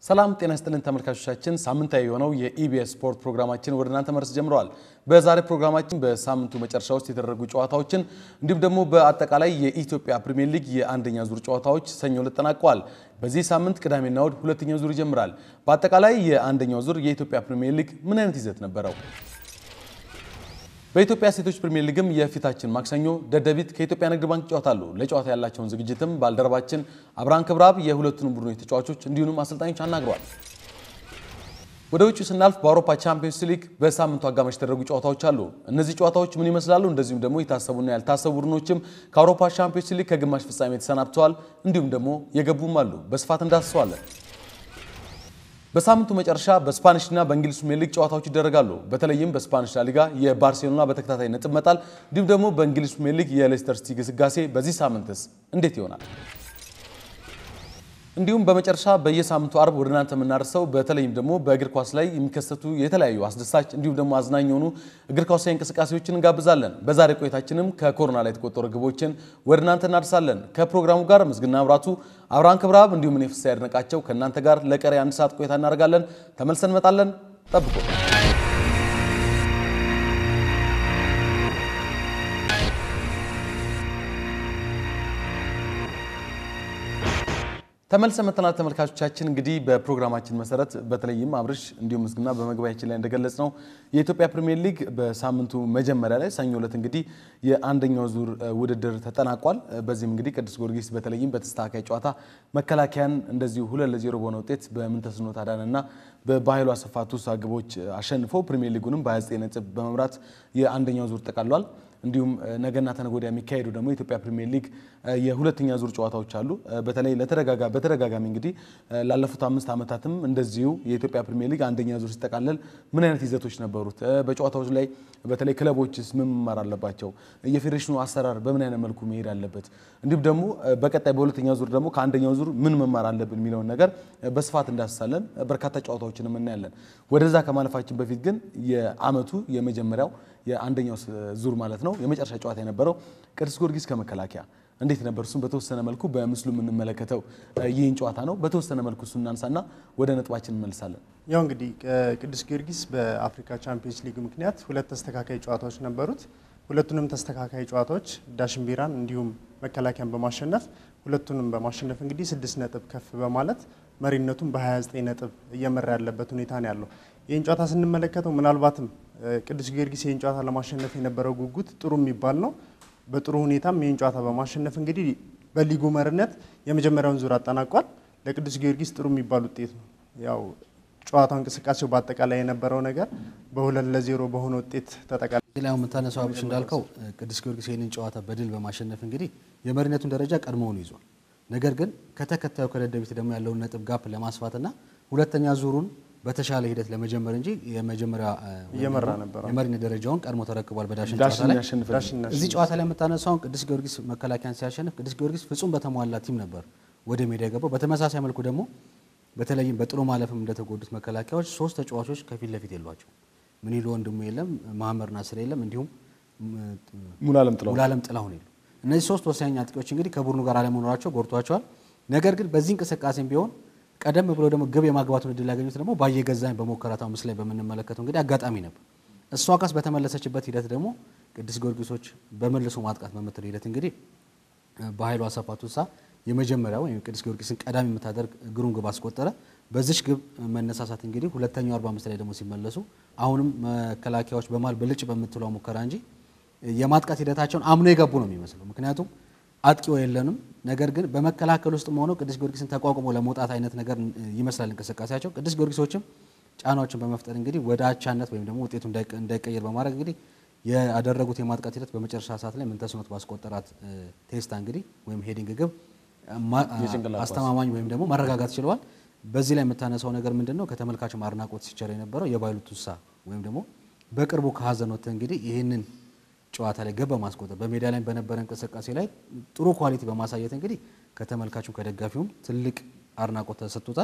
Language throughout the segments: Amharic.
ሰላም ጤና ይስጥልን ተመልካቾቻችን፣ ሳምንታዊ የሆነው የኢቢኤስ ስፖርት ፕሮግራማችን ወደ እናንተ መድረስ ጀምረዋል። በዛሬ ፕሮግራማችን በሳምንቱ መጨረሻ ውስጥ የተደረጉ ጨዋታዎችን እንዲሁም ደግሞ በአጠቃላይ የኢትዮጵያ ፕሪሚየር ሊግ የአንደኛ ዙር ጨዋታዎች ሰኞ ዕለት ተጠናቀዋል። በዚህ ሳምንት ቅዳሜና እሁድ ሁለተኛው ዙር ይጀምራል። በአጠቃላይ የአንደኛው ዙር የኢትዮጵያ ፕሪሚየር ሊግ ምን አይነት ይዘት ነበረው? በኢትዮጵያ ሴቶች ፕሪሚየር ሊግም የፊታችን ማክሰኞ ደደቢት ከኢትዮጵያ ንግድ ባንክ ይጫወታሉ። ለጨዋታ ያላቸውን ዝግጅትም ባልደረባችን አብርሃን ክብረአብ የሁለቱንም ቡድኖች ተጫዋቾች እንዲሁም አሰልጣኞች አናግረዋል። ወደ ውጭ ስናልፍ በአውሮፓ ቻምፒዮንስ ሊግ በሳምንቱ አጋማሽ የተደረጉ ጨዋታዎች አሉ። እነዚህ ጨዋታዎች ምን ይመስላሉ? እንደዚሁም ደግሞ የታሰቡና ያልታሰቡ ቡድኖችም ከአውሮፓ ቻምፒዮንስ ሊግ ከግማሽ ፍጻሜ ተሰናብተዋል። እንዲሁም ደግሞ የገቡም አሉ። በስፋት እንዳስሰዋለን። በሳምንቱ መጨረሻ በስፓኒሽና በእንግሊዝ ፕሪሚየር ሊግ ጨዋታዎች ይደረጋሉ። በተለይም በስፓኒሽ ላሊጋ የባርሴሎና በተከታታይ ነጥብ መጣል እንዲሁም ደግሞ በእንግሊዝ ፕሪሚየር ሊግ የሌስተር ሲቲ ግስጋሴ በዚህ ሳምንትስ እንዴት ይሆናል? እንዲሁም በመጨረሻ በየሳምንቱ አርብ ወደ እናንተ የምናደርሰው በተለይም ደግሞ በእግር ኳስ ላይ የሚከሰቱ የተለያዩ አስደሳች እንዲሁም ደግሞ አዝናኝ የሆኑ እግር ኳሳዊ እንቅስቃሴዎችን እንጋብዛለን። በዛሬ ቆይታችንም ከኮሮና ላይ የተቆጠሩ ግቦችን ወደ እናንተ እናደርሳለን። ከፕሮግራሙ ጋር ምስግና አብራቱ፣ አብርሃን ክብረአብ እንዲሁም እኔ ፍስሐ ያድነቃቸው ከእናንተ ጋር ለቀሪ አንድ ሰዓት ቆይታ እናደርጋለን። ተመልሰን እንመጣለን። ጠብቆ ተመልሰ መተናል ተመልካቾቻችን። እንግዲህ በፕሮግራማችን መሰረት በተለይም አብርሽ እንዲሁም ምስግና በመግቢያችን ላይ እንደገለጽ ነው የኢትዮጵያ ፕሪሚየር ሊግ በሳምንቱ መጀመሪያ ላይ ሰኞ ዕለት እንግዲህ የአንደኛው ዙር ውድድር ተጠናቋል። በዚህም እንግዲህ ቅዱስ ጊዮርጊስ በተለይም በተስተካካይ ጨዋታ መከላከያን እንደዚሁ ሁለት ለዜሮ በሆነ ውጤት በምንተስኖት አዳነና በባህሉ አሰፋ ቱሳ ግቦች አሸንፎ ፕሪሚየር ሊጉንም በ29 ነጥብ በመምራት የአንደኛው ዙር ጠቃሏል። እንዲሁም ነገና ተነገ ወዲያ የሚካሄዱ ደግሞ የኢትዮጵያ ፕሪሚየር ሊግ የሁለተኛ ዙር ጨዋታዎች አሉ። በተለይ በተደጋጋሚ እንግዲህ ላለፉት አምስት ዓመታትም እንደዚሁ የኢትዮጵያ ፕሪሚየር ሊግ አንደኛ ዙር ሲጠቃለል ምን አይነት ይዘቶች ነበሩት? በጨዋታዎች ላይ በተለይ ክለቦችስ ምን መማር አለባቸው? የፌዴሬሽኑ አሰራር በምን አይነት መልኩ መሄድ አለበት? እንዲሁም ደግሞ በቀጣይ በሁለተኛ ዙር ደግሞ ከአንደኛው ዙር ምን መማር አለብን የሚለውን ነገር በስፋት እንዳስሳለን። በርካታ ጨዋታዎችንም እናያለን። ወደዛ ከማለፋችን በፊት ግን የዓመቱ የመጀመሪያው የአንደኛው ዙር ማለት ነው የመጨረሻ ጨዋታ የነበረው ቅዱስ ጊዮርጊስ ከመከላከያ እንዴት ነበር? እሱም በተወሰነ መልኩ በምስሉ የምንመለከተው ይህን ጨዋታ ነው። በተወሰነ መልኩ እሱ እናንሳና ወደ ነጥባችን እንመልሳለን። ያው እንግዲህ ቅዱስ ጊዮርጊስ በአፍሪካ ቻምፒየንስ ሊግ ምክንያት ሁለት ተስተካካይ ጨዋታዎች ነበሩት። ሁለቱንም ተስተካካይ ጨዋታዎች ዳሽን ቢራን እንዲሁም መከላከያን በማሸነፍ ሁለቱንም በማሸነፍ እንግዲህ ስድስት ነጥብ ከፍ በማለት መሪነቱን በ29 ነጥብ እየመራ ያለበት ሁኔታ ነው ያለው። ይህን ጨዋታ ስንመለከተው ምናልባትም ቅዱስ ጊዮርጊስ ይህን ጨዋታ ለማሸነፍ የነበረው ጉጉት ጥሩ የሚባል ነው። በጥሩ ሁኔታም ይህን ጨዋታ በማሸነፍ እንግዲህ በሊጉ መሪነት የመጀመሪያውን ዙር አጠናቋል። ለቅዱስ ጊዮርጊስ ጥሩ የሚባል ውጤት ነው። ያው ጨዋታው እንቅስቃሴው በአጠቃላይ የነበረው ነገር በሁለት ለዜሮ በሆነ ውጤት ተጠቃል። ሌላው የምታነሳው አብሽ እንዳልከው ቅዱስ ጊዮርጊስ ይህንን ጨዋታ በድል በማሸነፍ እንግዲህ የመሪነቱን ደረጃ ቀድሞውን ይዟል። ነገር ግን ከተከታዩ ከደደቢት ደግሞ ያለውን ነጥብ ጋፕ ለማስፋትና ሁለተኛ ዙሩን በተሻለ ሂደት ለመጀመር እንጂ የመጀመሪያ እየመራ ነበር። የመሪነት ደረጃውን ቀድሞ ተረክቧል። በዳሽን ጨዋታ ላይ እዚህ ጨዋታ ላይ የምታነሳውን ቅዱስ ጊዮርጊስ መከላከያን ሲያሸንፍ ቅዱስ ጊዮርጊስ ፍጹም በተሟላ ቲም ነበር ወደ ሜዳ የገባው። በተመሳሳይ መልኩ ደግሞ በተለይም በጥሎ ማለፍም እንደተጎዱት መከላከያዎች ሶስት ተጫዋቾች ከፊት ለፊት የሏቸው ምንይሉ ወንድሙ የለም፣ መሐመድ ናስር የለም፣ እንዲሁም ሙሉዓለም ጥላሁን የሉ። እነዚህ ሶስት ወሳኝ አጥቂዎች እንግዲህ ከቡድኑ ጋር አለመኖራቸው ጎድቷቸዋል። ነገር ግን በዚህ እንቅስቃሴም ቢሆን ቀደም ብሎ ደግሞ ግብ የማግባቱን እድል ያገኙት ደግሞ ባየገዛኝ በሞከራታው ምስል ላይ በምንመለከተው እንግዲህ አጋጣሚ ነበር። እሷ ኳስ በተመለሰችበት ሂደት ደግሞ ቅዱስ ጊዮርጊሶች በመልሶ ማጥቃት በምትል ሂደት እንግዲህ በኃይሉ አሰፋ ቱሳ የመጀመሪያው ወይም ቅዱስ ጊዮርጊስን ቀዳሚ የምታደርግ ግሩም ግብ አስቆጠረ። በዚች ግብ መነሳሳት እንግዲህ ሁለተኛው 45 ላይ ደግሞ ሲመለሱ አሁንም መከላከያዎች በማል ብልጭ በምትለው ሙከራ እንጂ የማጥቃት ሂደታቸውን አምኖ የገቡ ነው የሚመስለው ምክንያቱም አጥቂው የለንም። ነገር ግን በመከላከል ውስጥ ሆነው ቅዱስ ጊዮርጊስን ተቋቁሞ ለመውጣት አይነት ነገር ይመስላል እንቅስቃሴያቸው። ቅዱስ ጊዮርጊሶችም ጫናዎችን በመፍጠር እንግዲህ ወደ አቻነት ወይም ደግሞ ውጤቱ እንዳይቀየር በማድረግ እንግዲህ ያደረጉት የማጥቃት ሂደት በመጨረሻ ሰዓት ላይ ምንተስኖት ባስቆጠራት ቴስታ እንግዲህ ወይም ሄዲንግ ግብ አስተማማኝ ወይም ደግሞ ማረጋጋት ችለዋል። በዚህ ላይ የምታነሳው ነገር ምንድን ነው? ከተመልካቹም አድናቆት ሲቸር የነበረው የባይሉ ቱሳ ወይም ደግሞ በቅርቡ ከሀዘን ወጥተህ እንግዲህ ይህንን ጨዋታ ላይ ገብ በማስቆጠር በሜዳ ላይ በነበረ እንቅስቃሴ ላይ ጥሩ ኳሊቲ በማሳየት እንግዲህ ከተመልካቹም ከደጋፊውም ትልቅ አድናቆት ተሰጥቶታል።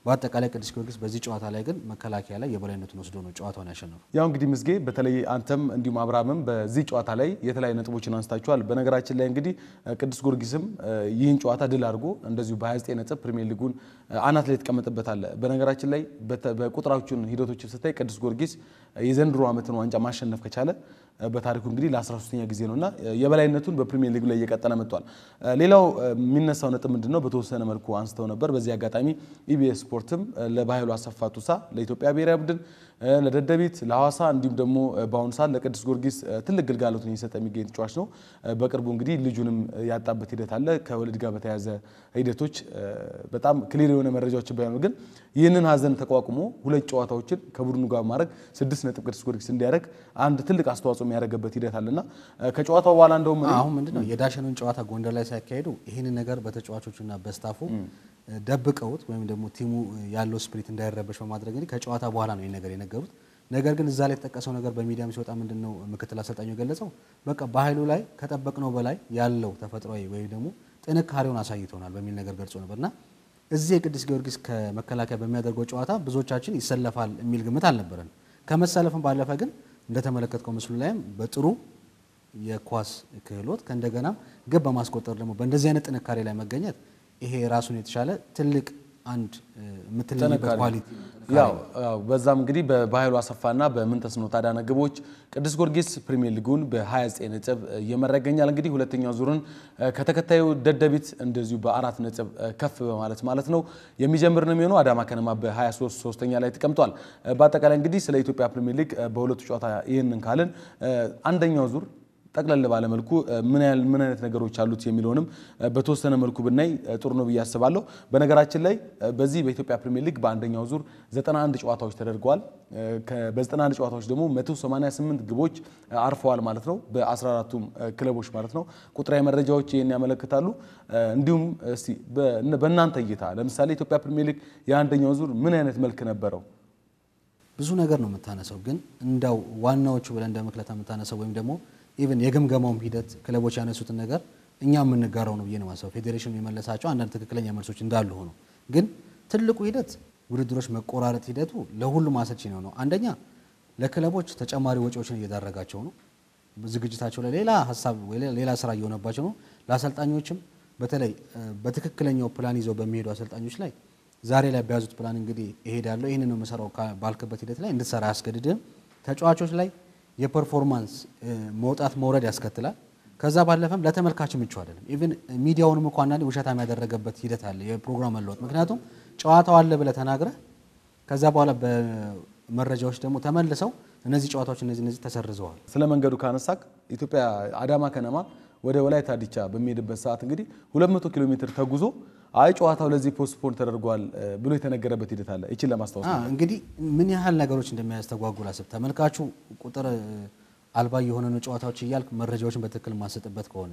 በአጠቃላይ ቅዱስ ጊዮርጊስ በዚህ ጨዋታ ላይ ግን መከላከያ ላይ የበላይነቱን ወስዶ ነው ጨዋታውን ያሸነፈው። ያው እንግዲህ ምስጌ በተለይ አንተም እንዲሁም አብርሃምም በዚህ ጨዋታ ላይ የተለያዩ ነጥቦችን አንስታችኋል። በነገራችን ላይ እንግዲህ ቅዱስ ጊዮርጊስም ይህን ጨዋታ ድል አድርጎ እንደዚሁ በ29 ነጥብ ፕሪሚየር ሊጉን አናት ላይ የተቀመጠበት አለ። በነገራችን ላይ በቁጥራዎቹን ሂደቶችን ስታይ ቅዱስ ጊዮርጊስ የዘንድሮ ዓመትን ዋንጫ ማሸነፍ ከቻለ በታሪኩ እንግዲህ ለ13ኛ ጊዜ ነውና የበላይነቱን በፕሪሚየር ሊግ ላይ እየቀጠለ መጥቷል። ሌላው የሚነሳው ነጥብ ምንድነው? በተወሰነ መልኩ አንስተው ነበር። በዚህ አጋጣሚ ኢቢኤስ ስፖርትም ለባህሉ አሰፋ ቱሳ ለኢትዮጵያ ብሔራዊ ቡድን ለደደቢት ለሐዋሳ እንዲሁም ደግሞ በአሁኑ ሰዓት ለቅዱስ ጊዮርጊስ ትልቅ ግልጋሎትን እየሰጠ የሚገኝ ተጫዋች ነው። በቅርቡ እንግዲህ ልጁንም ያጣበት ሂደት አለ። ከወሊድ ጋር በተያያዘ ሂደቶች በጣም ክሊር የሆነ መረጃዎች ባይሆኑ ግን ይህንን ሀዘን ተቋቁሞ ሁለት ጨዋታዎችን ከቡድኑ ጋር ማድረግ ስድስት ነጥብ ቅዱስ ጊዮርጊስ እንዲያደርግ አንድ ትልቅ አስተዋጽኦ የሚያደርግበት ሂደት አለና ከጨዋታው በኋላ እንደውም አሁን ምንድነው የዳሸኑን ጨዋታ ጎንደር ላይ ሲያካሄዱ ይህንን ነገር በተጫዋቾቹና በስታፉ ደብቀውት ወይም ደግሞ ቲሙ ያለው ስፕሪት እንዳይረበሽ በማድረግ እንግዲህ ከጨዋታ በኋላ ነው ይህን ነገር የነገሩት። ነገር ግን እዛ ላይ የተጠቀሰው ነገር በሚዲያም ሲወጣ ምንድን ነው ምክትል አሰልጣኙ የገለጸው በቃ በኃይሉ ላይ ከጠበቅነው በላይ ያለው ተፈጥሯዊ ወይም ደግሞ ጥንካሬውን አሳይቶናል በሚል ነገር ገልጾ ነበር እና እዚህ የቅዱስ ጊዮርጊስ ከመከላከያ በሚያደርገው ጨዋታ ብዙዎቻችን ይሰለፋል የሚል ግምት አልነበረን። ከመሰለፍም ባለፈ ግን እንደተመለከትከው ምስሉ ላይም በጥሩ የኳስ ክህሎት ከእንደገናም ግብ በማስቆጠር ደግሞ በእንደዚህ አይነት ጥንካሬ ላይ መገኘት ይሄ ራሱን የተሻለ ትልቅ አንድ የምትለይበት ኳሊቲ ያው በዛም እንግዲህ በባህሉ አሰፋና በምንተስኖት አዳነ ግቦች ቅዱስ ጊዮርጊስ ፕሪሚየር ሊጉን በ29 ነጥብ እየመራ ይገኛል። እንግዲህ ሁለተኛው ዙርን ከተከታዩ ደደቢት እንደዚሁ በአራት ነጥብ ከፍ በማለት ማለት ነው የሚጀምር ነው የሚሆነው። አዳማ ከነማ በ23 ሶስተኛ ላይ ተቀምጧል። በአጠቃላይ እንግዲህ ስለ ኢትዮጵያ ፕሪሚየር ሊግ በሁለቱ ጨዋታ ይህንን ካልን አንደኛው ዙር ጠቅለል ባለ መልኩ ምን ያህል ምን አይነት ነገሮች አሉት የሚለውንም በተወሰነ መልኩ ብናይ ጥሩ ነው ብዬ አስባለሁ። በነገራችን ላይ በዚህ በኢትዮጵያ ፕሪሚየር ሊግ በአንደኛው ዙር 91 ጨዋታዎች ተደርገዋል። በ91 ጨዋታዎች ደግሞ 188 ግቦች አርፈዋል ማለት ነው፣ በ14ቱም ክለቦች ማለት ነው። ቁጥራዊ መረጃዎች ይህን ያመለክታሉ። እንዲሁም እስቲ በእናንተ እይታ ለምሳሌ ኢትዮጵያ ፕሪሚየር ሊግ የአንደኛው ዙር ምን አይነት መልክ ነበረው? ብዙ ነገር ነው የምታነሳው፣ ግን እንዳው ዋናዎቹ ብለን እንደ ምክለታ የምታነሳው ወይም ደግሞ ኢቨን የግምገማውም ሂደት ክለቦች ያነሱትን ነገር እኛ የምንጋራው ነው ብዬ ነው ማሰብ። ፌዴሬሽኑ የመለሳቸው አንዳንድ ትክክለኛ መልሶች እንዳሉ ሆኖ ግን ትልቁ ሂደት ውድድሮች መቆራረጥ ሂደቱ ለሁሉም አሰልቺ ነው ነው። አንደኛ ለክለቦች ተጨማሪ ወጪዎችን እየዳረጋቸው ነው። ዝግጅታቸው ላይ ሌላ ሀሳብ ወይ ሌላ ስራ እየሆነባቸው ነው። ለአሰልጣኞችም በተለይ በትክክለኛው ፕላን ይዘው በሚሄዱ አሰልጣኞች ላይ ዛሬ ላይ በያዙት ፕላን እንግዲህ እሄዳለሁ ይህንን ነው የምሰራው ባልክበት ሂደት ላይ እንድትሰራ አያስገድድም። ተጫዋቾች ላይ የፐርፎርማንስ መውጣት መውረድ ያስከትላል። ከዛ ባለፈም ለተመልካች ምቹ አይደለም። ኢቭን ሚዲያውንም እኮ አንዳንዴ ውሸታም ያደረገበት ሂደት አለ፣ የፕሮግራም መለወጥ። ምክንያቱም ጨዋታው አለ ብለህ ተናግረህ ከዛ በኋላ በመረጃዎች ደግሞ ተመልሰው እነዚህ ጨዋታዎች እነዚህ እነዚህ ተሰርዘዋል። ስለ መንገዱ ካነሳክ ኢትዮጵያ አዳማ ከነማ ወደ ወላይታ ዲቻ በሚሄድበት ሰዓት እንግዲህ 200 ኪሎ ሜትር ተጉዞ አይ ጨዋታው ለዚህ ፖስትፖን ተደርጓል ብሎ የተነገረበት ሂደት አለ። ይችን ለማስታወስ ነው። እንግዲህ ምን ያህል ነገሮች እንደሚያስተጓጉል አስብ። ተመልካቹ ቁጥር አልባ የሆነ ነው ጨዋታዎች እያልክ መረጃዎችን በትክክል የማሰጥበት ከሆነ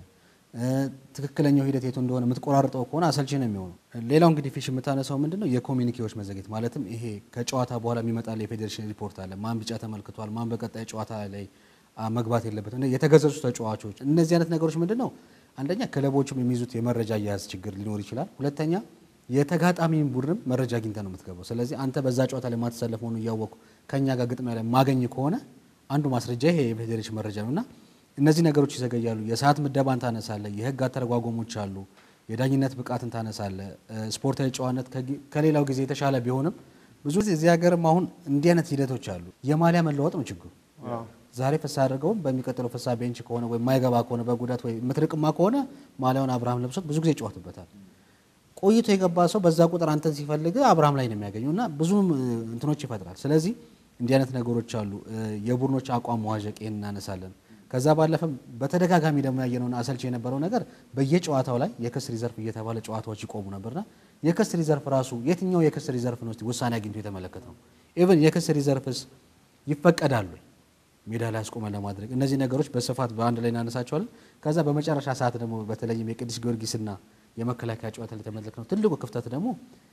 ትክክለኛው ሂደት የቱ እንደሆነ የምትቆራርጠው ከሆነ አሰልቺ ነው የሚሆነው። ሌላው እንግዲህ ፊሽ የምታነሳው ምንድን ነው የኮሚኒኬዎች መዘግየት ማለትም ይሄ ከጨዋታ በኋላ የሚመጣል የፌዴሬሽን ሪፖርት አለ። ማን ቢጫ ተመልክቷል፣ ማን በቀጣይ ጨዋታ ላይ መግባት የለበትም፣ የተገዘጹ ተጫዋቾች፣ እነዚህ አይነት ነገሮች ምንድን ነው አንደኛ ክለቦቹም የሚይዙት የመረጃ አያያዝ ችግር ሊኖር ይችላል። ሁለተኛ የተጋጣሚን ቡድንም መረጃ አግኝተ ነው የምትገባው። ስለዚህ አንተ በዛ ጨዋታ ላይ ማትሰለፍ መሆኑ እያወቅኩ ከእኛ ጋር ግጥሚያ ላይ ማገኝ ከሆነ አንዱ ማስረጃ ይሄ የፌዴሬሽን መረጃ ነው እና እነዚህ ነገሮች ይዘገያሉ። የሰዓት ምደባን ታነሳለ፣ የህግ አተረጓጎሞች አሉ፣ የዳኝነት ብቃትን ታነሳለ። ስፖርታዊ ጨዋነት ከሌላው ጊዜ የተሻለ ቢሆንም ብዙ ጊዜ እዚህ ሀገርም አሁን እንዲህ አይነት ሂደቶች አሉ። የማሊያ መለወጥ ነው ችግሩ። ዛሬ ፍሳ አድርገውም በሚቀጥለው ፍሳ ቤንች ከሆነ ወይ የማይገባ ከሆነ በጉዳት ወይ ምትርቅማ ከሆነ ማሊያውን አብርሃም ለብሶት ብዙ ጊዜ ይጫወትበታል። ቆይቶ የገባ ሰው በዛ ቁጥር አንተን ሲፈልግ አብርሃም ላይ ነው የሚያገኘው እና ብዙም እንትኖች ይፈጥራል። ስለዚህ እንዲህ አይነት ነገሮች አሉ። የቡድኖች አቋም መዋዠቅ ይህን እናነሳለን። ከዛ ባለፈም በተደጋጋሚ ደግሞ ያየነውን አሰልች የነበረው ነገር በየጨዋታው ላይ የክስ ሪዘርፍ እየተባለ ጨዋታዎች ይቆሙ ነበርና የክስ ሪዘርፍ ራሱ የትኛው የክስ ሪዘርፍ ነው ውሳኔ አግኝቶ የተመለከት ነው? ኢቨን የክስ ሪዘርፍስ ይፈቀዳሉ ሜዳ ላይ አስቆመን ለማድረግ እነዚህ ነገሮች በስፋት በአንድ ላይ እናነሳቸዋለን። ከዛ በመጨረሻ ሰዓት ደግሞ በተለይም የቅዱስ ጊዮርጊስና የመከላከያ ጨዋታ ላይ የተመለክነው ትልቁ ክፍተት ደግሞ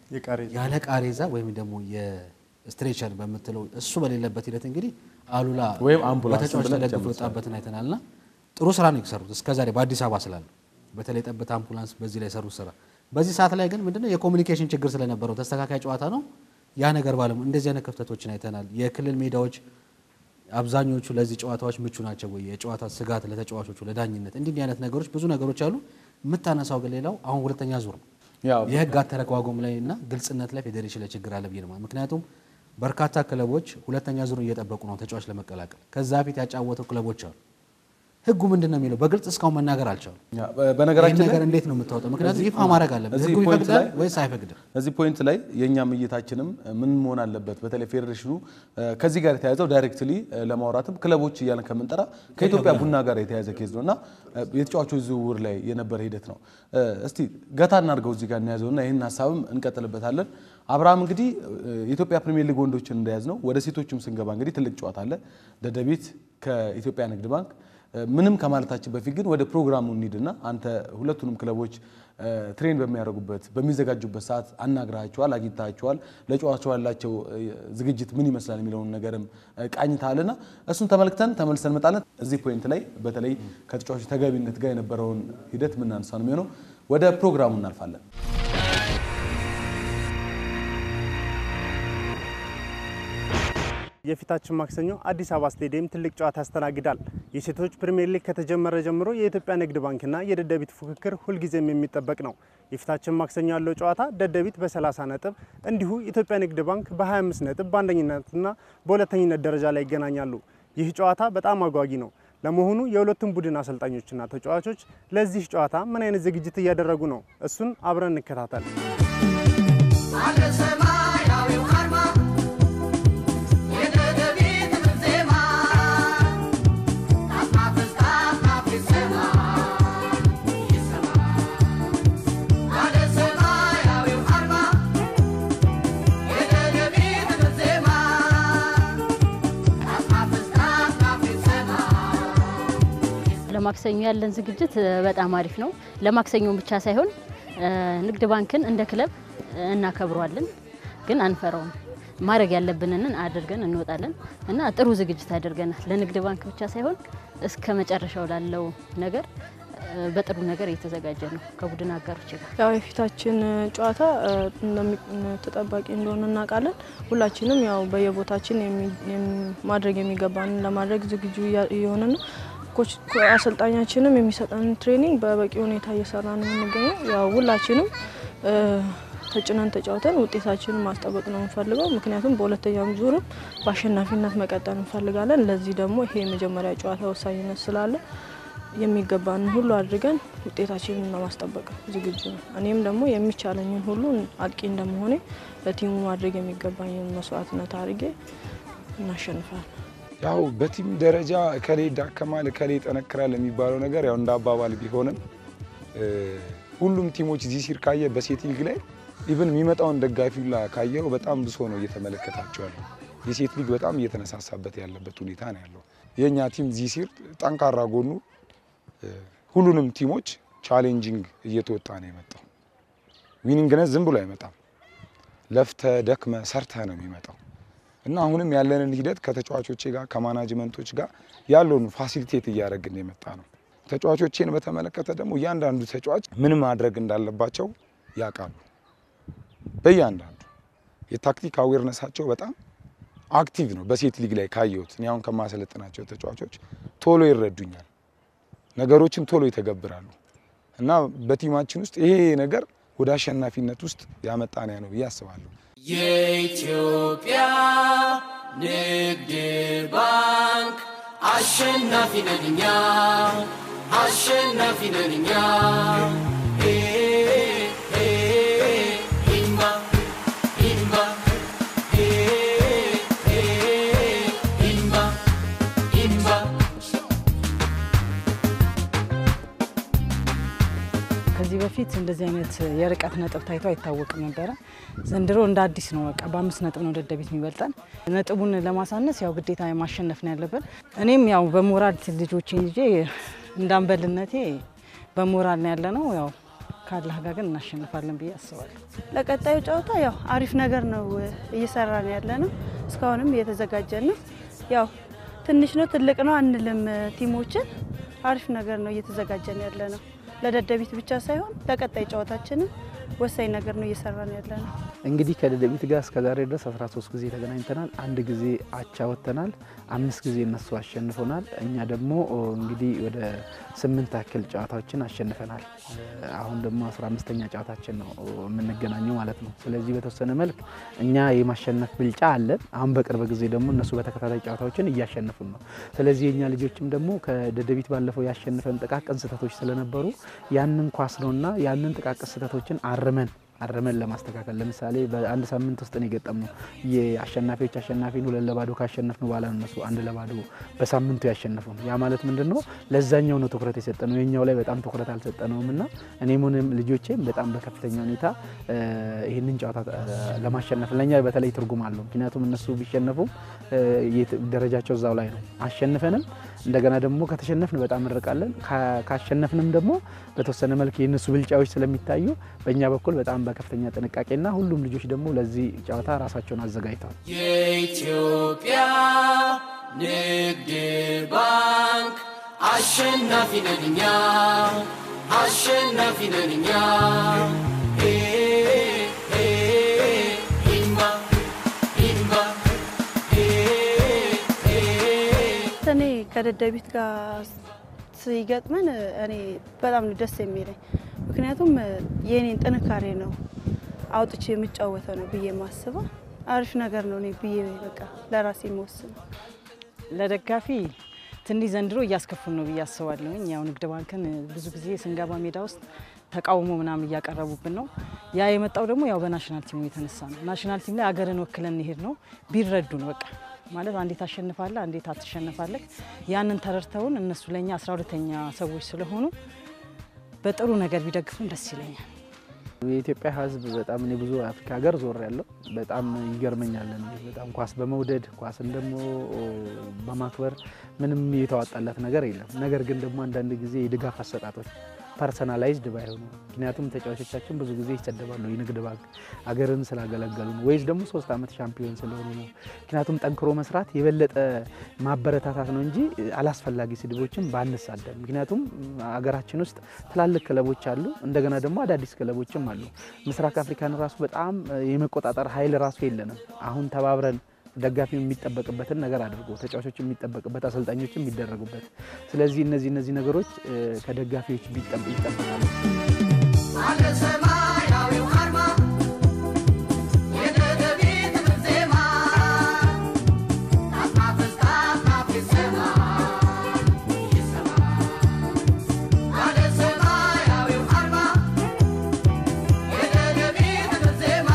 ያለ ቃሬዛ ወይም ደግሞ የስትሬቸር በምትለው እሱ በሌለበት ሂደት እንግዲህ አሉላ ወይም አምቡላንስ በተጫዋች ብለን ተደግፎ ጨምሰናል። የወጣበትን አይተናልና ጥሩ ስራ ነው የሰሩት እስከዛሬ በአዲስ አበባ ስላለ በተለይ ጠብታ አምቡላንስ በዚህ ላይ የሰሩት ስራ በዚህ ሰዓት ላይ ግን ምንድነው የኮሚኒኬሽን ችግር ስለነበረው ተስተካካይ ጨዋታ ነው ያ ነገር ባለሙ እንደዚህ አይነት ክፍተቶችን አይተናል። የክልል ሜዳዎች አብዛኞቹ ለዚህ ጨዋታዎች ምቹ ናቸው ወይ? የጨዋታ ስጋት ለተጫዋቾቹ ለዳኝነት፣ እንዲህ እንዲህ አይነት ነገሮች ብዙ ነገሮች አሉ። የምታነሳው ግን ሌላው አሁን ሁለተኛ ዙር ነው ያው የህግ አተረጓጎም ላይ እና ግልጽነት ላይ ፌዴሬሽን ላይ ችግር አለ ብዬ ነው። ምክንያቱም በርካታ ክለቦች ሁለተኛ ዙር እየጠበቁ ነው ተጫዋች ለመቀላቀል። ከዛ በፊት ያጫወተው ክለቦች አሉ። ህጉ ምንድን ነው የሚለው በግልጽ እስካሁን መናገር አልቻሉም። ያ፣ ይህን በነገራችን ላይ ነገር እንዴት ነው የምታወጣው? ምክንያቱም ይፋ ማድረግ አለበት። እዚህ ህጉ ፖይንት ይፈቅዳል ላይ- ወይስ አይፈቅድም? እዚህ ፖይንት ላይ የእኛም እይታችንም ምን መሆን አለበት፣ በተለይ ፌዴሬሽኑ እ፣ ከዚህ ጋር የተያያዘው ዳይሬክትሊ እ፣ ለማውራትም ክለቦች እያለን ከምንጠራ ከኢትዮጵያ ቡና ጋር የተያያዘ ኬዝ ነው እና እ፣ የተጫዋቾች ዝውውር ላይ የነበረ ሂደት ነው። እ፣ እስቲ ገታ እናድርገው እዚህ ጋር እናያዘውና ይህን ሀሳብም እንቀጥልበታለን። አብርሃም እንግዲህ እ፣ የኢትዮጵያ ፕሪሚየር ሊግ ወንዶችን እንደያዝ ነው። ወደ ሴቶችም ስንገባ እንግዲህ ትልቅ ጨዋታ አለ። ደደቢት ከኢትዮጵያ ንግድ ባንክ እ፣ ምንም ከማለታችን በፊት ግን ወደ ፕሮግራሙ እንሂድና አንተ ሁለቱንም ክለቦች እ፣ ትሬን በሚያደርጉበት በሚዘጋጁበት ሰዓት አናግራቸዋል፣ አግኝታቸዋል። ለጨዋታው ያላቸው እ፣ ዝግጅት ምን ይመስላል የሚለውን ነገርም እ፣ ቃኝተሃልና እሱን ተመልክተን ተመልሰን እንመጣለን። እዚህ ፖይንት ላይ በተለይ ከተጫዋቾች ተገቢነት ጋር የነበረውን ሂደት ምናነሳ ነው የሚሆነው። ወደ ፕሮግራሙ እናልፋለን። የፊታችን ማክሰኞ አዲስ አበባ ስቴዲየም ትልቅ ጨዋታ ያስተናግዳል። የሴቶች ፕሪሚየር ሊግ ከተጀመረ ጀምሮ የኢትዮጵያ ንግድ ባንክና የደደቢት ፉክክር ሁልጊዜም የሚጠበቅ ነው። የፊታችን ማክሰኞ ያለው ጨዋታ ደደቢት በ30 ነጥብ እንዲሁ ኢትዮጵያ ንግድ ባንክ በ25 ነጥብ በአንደኝነትና በሁለተኝነት ደረጃ ላይ ይገናኛሉ። ይህ ጨዋታ በጣም አጓጊ ነው። ለመሆኑ የሁለቱም ቡድን አሰልጣኞችና ተጫዋቾች ለዚህ ጨዋታ ምን አይነት ዝግጅት እያደረጉ ነው? እሱን አብረን እንከታተል። አለ ሰማያዊው አርማ የደደቢት ዜማ ከአጽናፍ እስከ አጽናፍ ይሰማ ይሰማ አለ ሰማያዊው አርማ የደደቢት ዜማ ከአጽናፍ እስከ አጽናፍ ይሰማ ለማክሰኞ ያለን ዝግጅት እ፣ በጣም አሪፍ ነው። ለማክሰኞ ብቻ ሳይሆን እ፣ ንግድ ባንክን እንደ ክለብ እ፣ እናከብረዋለን፣ ግን አንፈራውም። ማድረግ ያለብንን አድርገን እንወጣለን እና ጥሩ ዝግጅት አድርገናል። ለንግድ ባንክ ብቻ ሳይሆን እስከ መጨረሻው ላለው ነገር እ፣ በጥሩ ነገር እየተዘጋጀ ነው ከቡድን አጋሮች ጋር። ያው የፊታችን ጨዋታ እ፣ እንደሚ- ተጠባቂ እንደሆነ እናውቃለን። ሁላችንም ያው በየቦታችን የሚ- የሚ- ማድረግ የሚገባንን ለማድረግ ዝግጁ እያ- እየሆነ ነው። ኮች ኮ- አሰልጣኛችንም የሚሰጠንን ትሬኒንግ በበቂ ሁኔታ እየሰራ ነው የምንገኘው። ያው ሁላችንም እ፣ ተጭነን ተጫውተን ውጤታችንን ማስጠበቅ ነው የምንፈልገው። ምክንያቱም በሁለተኛም ዙርም በአሸናፊነት መቀጠል እንፈልጋለን። ለዚህ ደግሞ ይሄ የመጀመሪያ ጨዋታ ወሳኝነት ስላለ የሚገባንን ሁሉ አድርገን ውጤታችንን ለማስጠበቅ ዝግጁ ነው። እኔም ደግሞ የሚቻለኝን ሁሉ አጥቂ እንደመሆኔ ለቲሙ ማድረግ የሚገባኝን መስዋዕትነት አድርጌ እናሸንፋለን። ያው በቲም ደረጃ እከሌ ይዳከማል እከሌ ይጠነክራል የሚባለው ነገር ያው እንደ አባባል ቢሆንም እ፣ ሁሉም ቲሞች እዚህ ሲር ካየ በሴት ሊግ ላይ ኢቭን የሚመጣውን ደጋፊ ሁላ ካየው በጣም ብሶ ነው እየተመለከታቸው ያለው። የሴት ሊግ በጣም እየተነሳሳበት ያለበት ሁኔታ ነው ያለው። የእኛ ቲም እዚህ ሲር ጠንካራ ጎኑ እ፣ ሁሉንም ቲሞች ቻሌንጂንግ እየተወጣ ነው የመጣው። ዊኒንግነት ዝም ብሎ አይመጣም። ለፍተ ደክመ ሰርተ ነው የሚመጣው እና አሁንም ያለንን ሂደት ከተጫዋቾቼ ጋር ከማናጅመንቶች ጋር ያለውን ፋሲሊቴት እያደረግን የመጣ ነው። ተጫዋቾቼን በተመለከተ ደግሞ እያንዳንዱ ተጫዋች ምን ማድረግ እንዳለባቸው ያውቃሉ። በእያንዳንዱ የታክቲክ አዌርነሳቸው በጣም አክቲቭ ነው። በሴት ሊግ ላይ ካየሁት እኔ አሁን ከማሰለጥናቸው ተጫዋቾች ቶሎ ይረዱኛል፣ ነገሮችን ቶሎ ይተገብራሉ እና በቲማችን ውስጥ ይሄ ነገር ወደ አሸናፊነት ውስጥ ያመጣን ነው ብዬ አስባለሁ። የኢትዮጵያ ንግድ ባንክ አሸናፊ ነን እኛ አሸናፊ ነን እኛ ኤ ኤ ኢንባ ኢንባ ኤ ኤ ኢንባ ኢንባ ከዚህ በፊት እንደዚህ አይነት የርቀት ነጥብ ታይቶ አይታወቅም ነበረ። ዘንድሮ እንደ አዲስ ነው። በቃ በአምስት ነጥብ ነው ደደቢት የሚበልጠን። ነጥቡን ለማሳነስ ያው ግዴታ ማሸነፍ ነው ያለብን። እኔም ያው በሞራል ልጆቼን ይዤ እንዳንበልነቴ በሞራል ነው ያለ ነው። ያው ካላህ ጋር ግን እናሸንፋለን ብዬ አስባለሁ። ለቀጣዩ ጨዋታ ያው አሪፍ ነገር ነው እየሰራን ያለ ነው። እስካሁንም እየተዘጋጀን ነው። ያው ትንሽ ነው ትልቅ ነው አንልም። ቲሞችን አሪፍ ነገር ነው እየተዘጋጀን ያለ ነው። ለደደቢት ብቻ ሳይሆን ለቀጣይ ጨዋታችንም ወሳኝ ነገር ነው እየሰራን ያለ ነው። እንግዲህ ከደደቢት ጋር እስከ ዛሬ ድረስ 13 ጊዜ ተገናኝተናል። አንድ ጊዜ አቻ ወጥተናል። አምስት ጊዜ እነሱ አሸንፎናል። እኛ ደግሞ እንግዲህ ወደ ስምንት ያክል ጨዋታዎችን አሸንፈናል። አሁን ደግሞ 15ኛ ጨዋታችን ነው የምንገናኘው ማለት ነው። ስለዚህ በተወሰነ መልክ እኛ የማሸነፍ ብልጫ አለን። አሁን በቅርብ ጊዜ ደግሞ እነሱ በተከታታይ ጨዋታዎችን እያሸነፉን ነው። ስለዚህ የእኛ ልጆችም ደግሞ ከደደቢት ባለፈው ያሸንፈን ጥቃቅን ስህተቶች ስለነበሩ ያንን ኳስ ነውና ያንን ጥቃቅን ስህተቶችን አርመን አርመን ለማስተካከል ለምሳሌ በአንድ ሳምንት ውስጥ ነው የገጠምነው። የአሸናፊዎች አሸናፊን ሁለት ለባዶ ካሸነፍን በኋላ ነው እነሱ አንድ ለባዶ በሳምንቱ ያሸነፉን። ያ ማለት ምንድን ነው? ለዛኛው ነው ትኩረት የሰጠነው፣ የኛው ላይ በጣም ትኩረት አልሰጠነውም እና እኔም ሆነ ልጆቼም በጣም በከፍተኛ ሁኔታ ይህንን ጨዋታ ለማሸነፍ ለእኛ በተለይ ትርጉም አለው። ምክንያቱም እነሱ ቢሸነፉም ደረጃቸው እዛው ላይ ነው። አሸንፈንም እንደገና ደግሞ ከተሸነፍን በጣም እንርቃለን። ካሸነፍንም ደግሞ በተወሰነ መልክ የእነሱ ብልጫዎች ስለሚታዩ በእኛ በኩል በጣም በከፍተኛ ጥንቃቄና ሁሉም ልጆች ደግሞ ለዚህ ጨዋታ ራሳቸውን አዘጋጅተዋል። የኢትዮጵያ ንግድ ባንክ አሸናፊ ነን እኛ አሸናፊ ነን እኛ ኢንባ ኢንባ እኔ ከደደቢት ጋር ሲገጥመን እኔ በጣም ነው ደስ የሚለኝ። ምክንያቱም የኔን ጥንካሬ ነው አውጥቼ የምጫወተው ነው ብዬ ማስበው አሪፍ ነገር ነው እኔ ብዬ በቃ ለራሴ የምወስነው። ለደጋፊ ትንሽ ዘንድሮ እያስከፉን ነው ብዬ አስባለሁኝ። ያው ንግድ ባንክን ብዙ ጊዜ ስንገባ ሜዳ ውስጥ ተቃውሞ ምናምን እያቀረቡብን ነው። ያ የመጣው ደግሞ ያው በናሽናል ቲሙ የተነሳ ነው። ናሽናል ቲም ላይ አገርን ወክለን እንሄድ ነው ቢረዱን በቃ ማለት አንዴ ታሸንፋለህ፣ አንዴ ታትሸነፋለህ። ያንን ተረድተውን እነሱ ለእኛ አስራ ሁለተኛ ሰዎች ስለሆኑ በጥሩ ነገር ቢደግፉን ደስ ይለኛል። የኢትዮጵያ ሕዝብ በጣም እኔ ብዙ አፍሪካ ሀገር ዞር ያለው በጣም ይገርመኛል። እኔ በጣም ኳስ በመውደድ ኳስን ደግሞ በማክበር ምንም የተዋጣለት ነገር የለም። ነገር ግን ደግሞ አንዳንድ ጊዜ የድጋፍ አሰጣጦች ፐርሰናላይዝድ ባይሆኑ ምክንያቱም ተጫዋቾቻችን ብዙ ጊዜ ይሰደባሉ። የንግድ ባንክ አገርን ስላገለገሉ ነው ወይስ ደግሞ ሶስት ዓመት ሻምፒዮን ስለሆኑ ነው። ምክንያቱም ጠንክሮ መስራት የበለጠ ማበረታታት ነው እንጂ አላስፈላጊ ስድቦችን ባንሳደብ። ምክንያቱም አገራችን ውስጥ ትላልቅ ክለቦች አሉ፣ እንደገና ደግሞ አዳዲስ ክለቦችም አሉ። ምስራቅ አፍሪካን ራሱ በጣም የመቆጣጠር ኃይል ራሱ የለንም። አሁን ተባብረን ደጋፊው የሚጠበቅበትን ነገር አድርጎ ተጫዋቾች የሚጠበቅበት አሰልጣኞች የሚደረጉበት። ስለዚህ እነዚህ እነዚህ ነገሮች ከደጋፊዎች ይጠበቃሉ። አለ ሰማያዊው አርማ የደደቢት ዜማ ከአጽናፍ እስከ አጽናፍ ይሰማ ይሰማ አለ ሰማያዊው አርማ የደደቢት ዜማ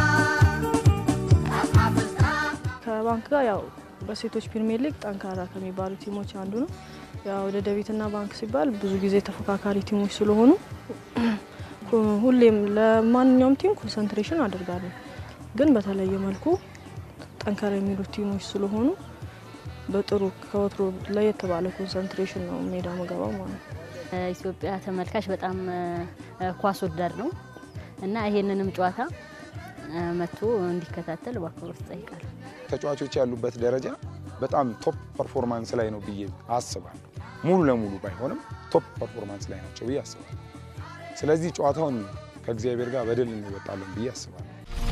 ከአጽናፍ እስከ ከባንክ ጋር ያው በሴቶች ፕሪሚየር ሊግ ጠንካራ ከሚባሉ ቲሞች አንዱ ነው። ያው ደደቢትና ባንክ ሲባል ብዙ ጊዜ ተፎካካሪ ቲሞች ስለሆኑ ሁሌም ለማንኛውም ቲም ኮንሰንትሬሽን አድርጋለሁ። ግን በተለየ መልኩ ጠንካራ የሚሉ ቲሞች ስለሆኑ በጥሩ ከወትሮ ለየት ባለ ኮንሰንትሬሽን ነው ሜዳ መገባው ማለት ነው። ኢትዮጵያ ተመልካች በጣም ኳስ ወዳድ ነው እና ይሄንንም ጨዋታ መጥቶ እንዲከታተል በአክብሮት እጠይቃለሁ። ተጫዋቾች ያሉበት ደረጃ በጣም ቶፕ ፐርፎርማንስ ላይ ነው ብዬ አስባለሁ። ሙሉ ለሙሉ ባይሆንም ቶፕ ፐርፎርማንስ ላይ ናቸው ብዬ አስባለሁ። ስለዚህ ጨዋታውን ከእግዚአብሔር ጋር በድል እንወጣለን ብዬ አስባለሁ።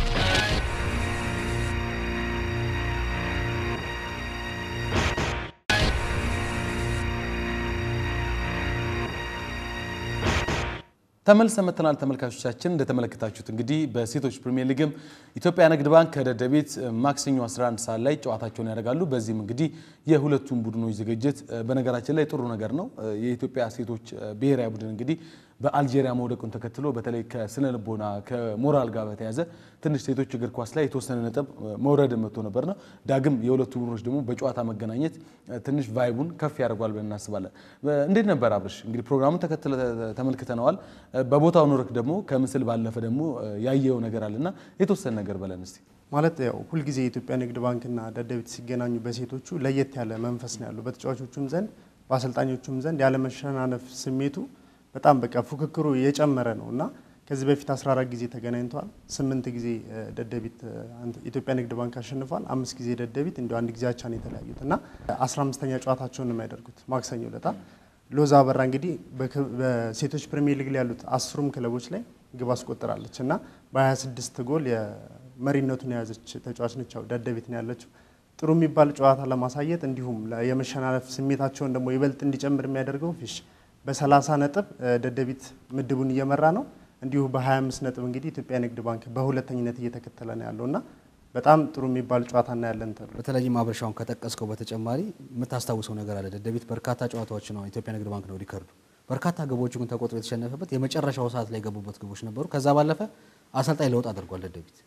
ተመልሰን መጥተናል ተመልካቾቻችን። እንደተመለከታችሁት እንግዲህ በሴቶች ፕሪሚየር ሊግም ኢትዮጵያ ንግድ ባንክ ከደደቢት ማክሰኞ 11 ሰዓት ላይ ጨዋታቸውን ያደርጋሉ። በዚህም እንግዲህ የሁለቱም ቡድኖች ዝግጅት በነገራችን ላይ ጥሩ ነገር ነው። የኢትዮጵያ ሴቶች ብሔራዊ ቡድን እንግዲህ በአልጄሪያ መውደቁን ተከትሎ በተለይ ከስነ ልቦና ከሞራል ጋር በተያዘ ትንሽ ሴቶች እግር ኳስ ላይ የተወሰነ ነጥብ መውረድ መጥቶ ነበርና ዳግም የሁለቱ ቡድኖች ደግሞ በጨዋታ መገናኘት ትንሽ ቫይቡን ከፍ ያደርጓል ብለን እናስባለን። እንዴት ነበር አብርሽ? እንግዲህ ፕሮግራሙን ተከትለ ተመልክተነዋል። በቦታው ኖርክ ደግሞ ከምስል ባለፈ ደግሞ ያየው ነገር አለና የተወሰነ ነገር በለን እስቲ። ማለት ያው ሁልጊዜ የኢትዮጵያ ንግድ ባንክና ደደቢት ሲገናኙ በሴቶቹ ለየት ያለ መንፈስ ነው ያለው። በተጫዋቾቹም ዘንድ በአሰልጣኞቹም ዘንድ ያለመሸናነፍ ስሜቱ በጣም በቃ ፉክክሩ የጨመረ ነው እና ከዚህ በፊት 14 ጊዜ ተገናኝተዋል። ስምንት ጊዜ ደደቢት ኢትዮጵያ ንግድ ባንክ አሸንፏል። አምስት ጊዜ ደደቢት እንዲ አንድ ጊዜ አቻ ነው የተለያዩት እና 15ኛ ጨዋታቸውን ነው የሚያደርጉት ማክሰኞ ዕለት ሎዛ አበራ እንግዲህ በክ- በሴቶች ፕሪሚየር ሊግ ላይ ያሉት አስሩም ክለቦች ላይ ግብ አስቆጥራለች እና በ26 ጎል የመሪነቱን የያዘች ተጫዋች ነች። ያው ደደቢት ነው ያለችው። ጥሩ የሚባል ጨዋታ ለማሳየት እንዲሁም ለ- የመሸናነፍ ስሜታቸውን ደግሞ ይበልጥ እንዲጨምር የሚያደርገው ፊሽ በ30 ነጥብ እ፣ ደደቢት ምድቡን እየመራ ነው። እንዲሁ በ25 ነጥብ እንግዲህ ኢትዮጵያ ንግድ ባንክ በሁለተኝነት እየተከተለ ነው ያለው እና በጣም ጥሩ የሚባል ጨዋታ እናያለን ተብሎ በተለይም ማብረሻውን ከጠቀስከው በተጨማሪ የምታስታውሰው ነገር አለ። ደደቢት በርካታ ጨዋታዎች ነው ኢትዮጵያ ንግድ ባንክ ነው ሪከርዱ። በርካታ ግቦቹ ግን ተቆጥሮ የተሸነፈበት የመጨረሻው ሰዓት ላይ የገቡበት ግቦች ነበሩ። ከዛ ባለፈ አሰልጣኝ ለውጥ አድርጓል ደደቢት።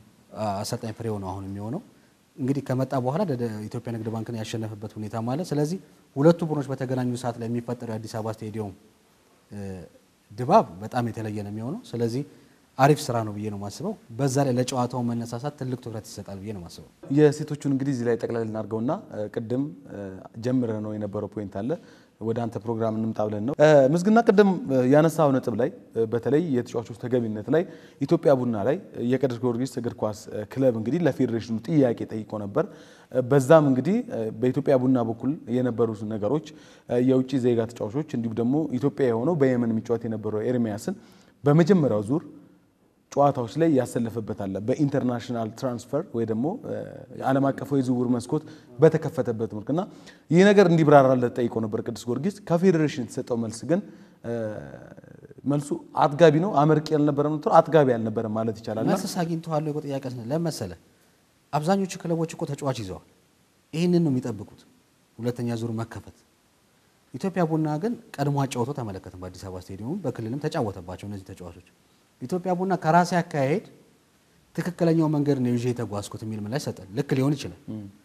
አሰልጣኝ ፍሬው ነው አሁን የሚሆነው። እንግዲህ ከመጣ በኋላ ደደ- ኢትዮጵያ ንግድ ባንክን ያሸነፈበት ሁኔታ ማለት ስለዚህ ሁለቱ ቡድኖች በተገናኙ ሰዓት ላይ የሚፈጠረው የአዲስ አበባ ስቴዲየም እ፣ ድባብ በጣም የተለየ ነው የሚሆነው። ስለዚህ አሪፍ ስራ ነው ብዬ ነው የማስበው። በዛ ላይ ለጨዋታው መነሳሳት ትልቅ ትኩረት ይሰጣል ብዬ ነው የማስበው። የሴቶቹን እንግዲህ እዚህ ላይ ጠቅላላ እናድርገውና እ፣ ቅድም ጀምረ ነው የነበረው ፖይንት አለ ወደ አንተ ፕሮግራም እንምጣ ብለን ነው እ፣ ምስግና ቅድም እ፣ ያነሳው ነጥብ ላይ እ፣ በተለይ የተጫዋቾች ተገቢነት ላይ ኢትዮጵያ ቡና ላይ እ፣ የቅዱስ ጊዮርጊስ እግር ኳስ እ፣ ክለብ እንግዲህ ለፌዴሬሽኑ ጥያቄ ጠይቆ ነበር። እ፣ በዛም እንግዲህ እ፣ በኢትዮጵያ ቡና በኩል የነበሩት ነገሮች እ፣ የውጭ ዜጋ ተጫዋቾች እንዲሁም ደግሞ ኢትዮጵያ የሆነው በየመን የሚጫወት የነበረው ኤርሚያስን በመጀመሪያው ዙር ጨዋታዎች ላይ ያሰለፈበት አለ። በኢንተርናሽናል ትራንስፈር ወይ ደግሞ እ፣ ዓለም አቀፋዊ የዝውውር መስኮት በተከፈተበት መልክ እና ይህ ነገር እንዲብራራለት ጠይቆ ነበር ቅዱስ ጊዮርጊስ። ከፌዴሬሽን የተሰጠው መልስ ግን እ፣ መልሱ አጥጋቢ ነው፣ አመርቂ ያልነበረ ነው፣ አጥጋቢ ያልነበረ ማለት ይቻላል። እና መልስ አግኝተዋል እኮ ጥያቄ ስለ ለመሰለ አብዛኞቹ ክለቦች እኮ ተጫዋች ይዘዋል። ይህንን ነው የሚጠብቁት፣ ሁለተኛ ዙር መከፈት። ኢትዮጵያ ቡና ግን ቀድሞ አጫውቶ ተመለከትም። በአዲስ አበባ ስቴዲየም በክልልም ተጫወተባቸው እነዚህ ተጫዋቾች። ኢትዮጵያ ቡና ከራሴ አካሄድ ትክክለኛው መንገድ ነው ይዤ የተጓዝኩት የሚል ምላሽ ሰጠን። ልክ ሊሆን ይችላል።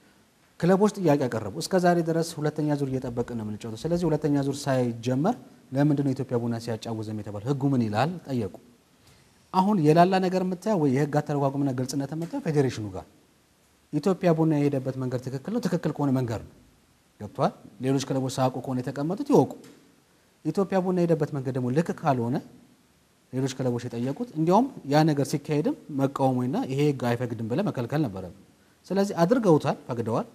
ክለቦች ጥያቄ ያቀረቡ እስከ ዛሬ ድረስ ሁለተኛ ዙር እየጠበቅን ነው የምንጫወተው። ስለዚህ ሁለተኛ ዙር ሳይጀመር ለምንድን ነው ኢትዮጵያ ቡና ሲያጫውዘም የተባለ ህጉ ምን ይላል ጠየቁ። አሁን የላላ ነገር የምታየው ወይ የህግ አተረጓጉምና ግልጽነት የምታየው ፌዴሬሽኑ ጋር ኢትዮጵያ ቡና የሄደበት መንገድ ትክክል ነው። ትክክል ከሆነ መንገድ ነው ገብቷል። ሌሎች ክለቦች ሳያውቁ ከሆነ የተቀመጡት ይወቁ። ኢትዮጵያ ቡና የሄደበት መንገድ ደግሞ ልክ ካልሆነ ሌሎች ክለቦች የጠየቁት እንዲያውም ያ ነገር ሲካሄድም መቃወሙና ይሄ ህግ አይፈቅድም ብለህ መከልከል ነበረ። ስለዚህ አድርገውታል፣ ፈቅደዋል።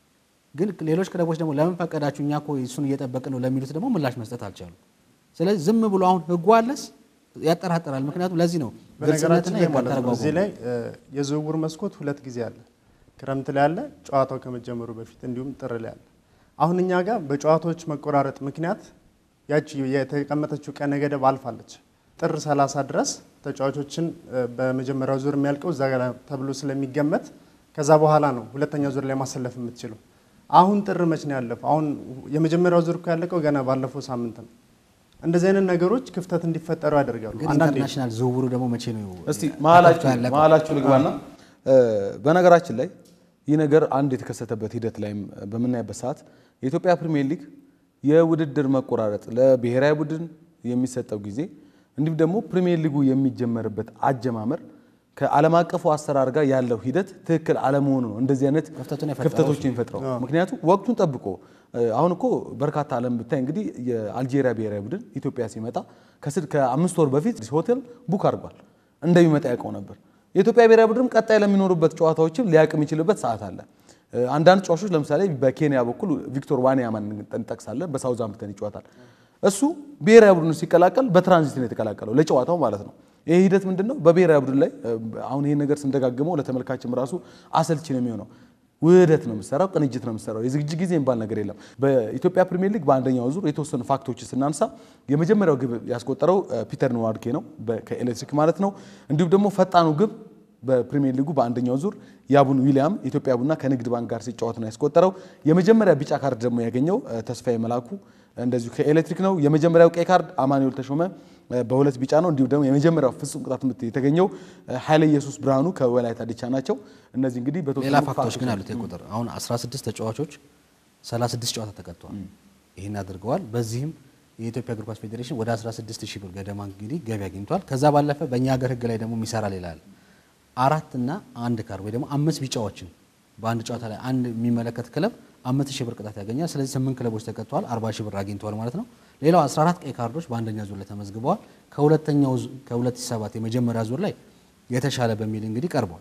ግን ሌሎች ክለቦች ደግሞ ለምን ፈቀዳችሁ እኛ እኮ እሱን እየጠበቅን ነው ለሚሉት ደግሞ ምላሽ መስጠት አልቻሉም። ስለዚህ ዝም ብሎ አሁን ህጉ አለስ ያጠራጥራል። ምክንያቱም ለዚህ ነው በነገራችን ግልጽነትና ላይ የህግ ማለት ነው አተረጓጎም እዚህ ላይ እ፣ የዝውውር መስኮት ሁለት ጊዜ አለ። ክረምት ላይ አለ፣ ጨዋታው ከመጀመሩ በፊት እንዲሁም ጥር ላይ አለ። አሁን እኛ ጋር በጨዋታዎች መቆራረጥ ምክንያት ያቺ የተቀመጠችው ቀነ ገደብ አልፋለች። ጥር 30 ድረስ ተጫዋቾችን እ፣ በመጀመሪያው ዙር የሚያልቀው እዛ ጋር ተብሎ ስለሚገመት ከዛ በኋላ ነው ሁለተኛ ዙር ላይ ማሰለፍ የምትችለው። አሁን ጥር መች ነው ያለፈው? አሁን የመጀመሪያው ዙር እኮ ያለቀው ገና ባለፈው ሳምንት ነው። እንደዚህ አይነት ነገሮች ክፍተት እንዲፈጠሩ ያደርጋሉ። ግን አንዳንዴ ኢንተርናሽናል ዝውውሩ ደግሞ መቼ ነው እስቲ መሀላችሁ ተከፍቶ ያለቀው? መሀላችሁ ልግባና እ፣ በነገራችን ላይ ይህ ነገር አንድ የተከሰተበት ሂደት ላይም በምናይበት ሰዓት የኢትዮጵያ ፕሪሚየር ሊግ የውድድር መቆራረጥ ለብሔራዊ ቡድን የሚሰጠው ጊዜ እንዲሁም ደግሞ ፕሪሚየር ሊጉ የሚጀመርበት አጀማመር ከዓለም አቀፉ አሰራር ጋር ያለው ሂደት ትክክል አለመሆኑ ነው እንደዚህ አይነት ክፍተቱን የፈጠረው ክፍተቶችን የሚፈጥረው። ምክንያቱም ወቅቱን ጠብቆ እ፣ አሁን እኮ በርካታ ዓለም ብታይ እንግዲህ የአልጄሪያ ብሔራዊ ቡድን ኢትዮጵያ ሲመጣ ከስድ ከአምስት ወር በፊት ሆቴል ቡክ አድርጓል እንደሚመጣ ያውቀው ነበር። የኢትዮጵያ ብሔራዊ ቡድንም ቀጣይ ለሚኖሩበት ጨዋታዎችም ሊያውቅ የሚችልበት ሰዓት አለ። እ፣ አንዳንድ ጨዋቾች ለምሳሌ በኬንያ በኩል ቪክቶር ዋንያማን እንጠቅሳለን። በሳውዛምፕተን ይጫወታል። እሱ ብሔራዊ ቡድኑ ሲቀላቀል በትራንዚት ነው የተቀላቀለው ለጨዋታው ማለት ነው። ይህ ሂደት ምንድን ነው? በብሔራዊ ቡድን ላይ እ፣ አሁን ይህን ነገር ስንደጋግመው ለተመልካችም ራሱ አሰልቺ ነው የሚሆነው። ውህደት ነው የምሰራው፣ ቅንጅት ነው የምሰራው። የዝግጅት ጊዜ የሚባል ነገር የለም። በኢትዮጵያ ፕሪሚየር ሊግ በአንደኛው ዙር የተወሰኑ ፋክቶች ስናንሳ የመጀመሪያው ግብ ያስቆጠረው እ፣ ፒተር ንዋድኬ ነው በ- ከኤሌክትሪክ ማለት ነው። እንዲሁም ደግሞ ፈጣኑ ግብ በፕሪሚየር ሊጉ በአንደኛው ዙር የአቡን ዊሊያም ኢትዮጵያ ቡና ከንግድ ባንክ ጋር ሲጫወት ነው ያስቆጠረው። የመጀመሪያ ቢጫ ካርድ ደግሞ ያገኘው እ፣ ተስፋዬ መላኩ እንደዚሁ ከኤሌክትሪክ ነው። የመጀመሪያው ቀይ ካርድ አማኑኤል ተሾመ እ፣ በሁለት ቢጫ ነው። እንዲሁም ደግሞ የመጀመሪያው ፍጹም ቅጣት ምት የተገኘው እ፣ ኃይለ ኢየሱስ ብርሃኑ ከወላይታ ዲቻ ናቸው። እነዚህ እንግዲህ በተወሰኑ ሌላ ፋክቶች ግን ፋክቶች አሉት። የቁጥር አሁን 16 ተጫዋቾች 36 ጨዋታ ተቀጥተዋል። ይህን አድርገዋል። በዚህም የኢትዮጵያ እግር ኳስ ፌዴሬሽን ወደ 16 ሺህ ብር ገደማ እንግዲህ ገቢ አግኝቷል። ከዛ ባለፈ በእኛ ሀገር ሕግ ላይ ደግሞ የሚሰራ ሌላ አለ። አራት እና አንድ ካር ወይ ደግሞ አምስት ቢጫዎችን በአንድ ጨዋታ ላይ አንድ የሚመለከት ክለብ አምስት ሺህ ብር ቅጣት ያገኛል። ስለዚህ ስምንት ክለቦች ተቀጥተዋል፣ 40 ሺህ ብር አግኝተዋል ማለት ነው። ሌላው 14 ቀይ ካርዶች በአንደኛ ዙር ላይ ተመዝግበዋል። ከሁለተኛው ዙ- ከ2007 የመጀመሪያ ዙር ላይ የተሻለ በሚል እንግዲህ ቀርቧል።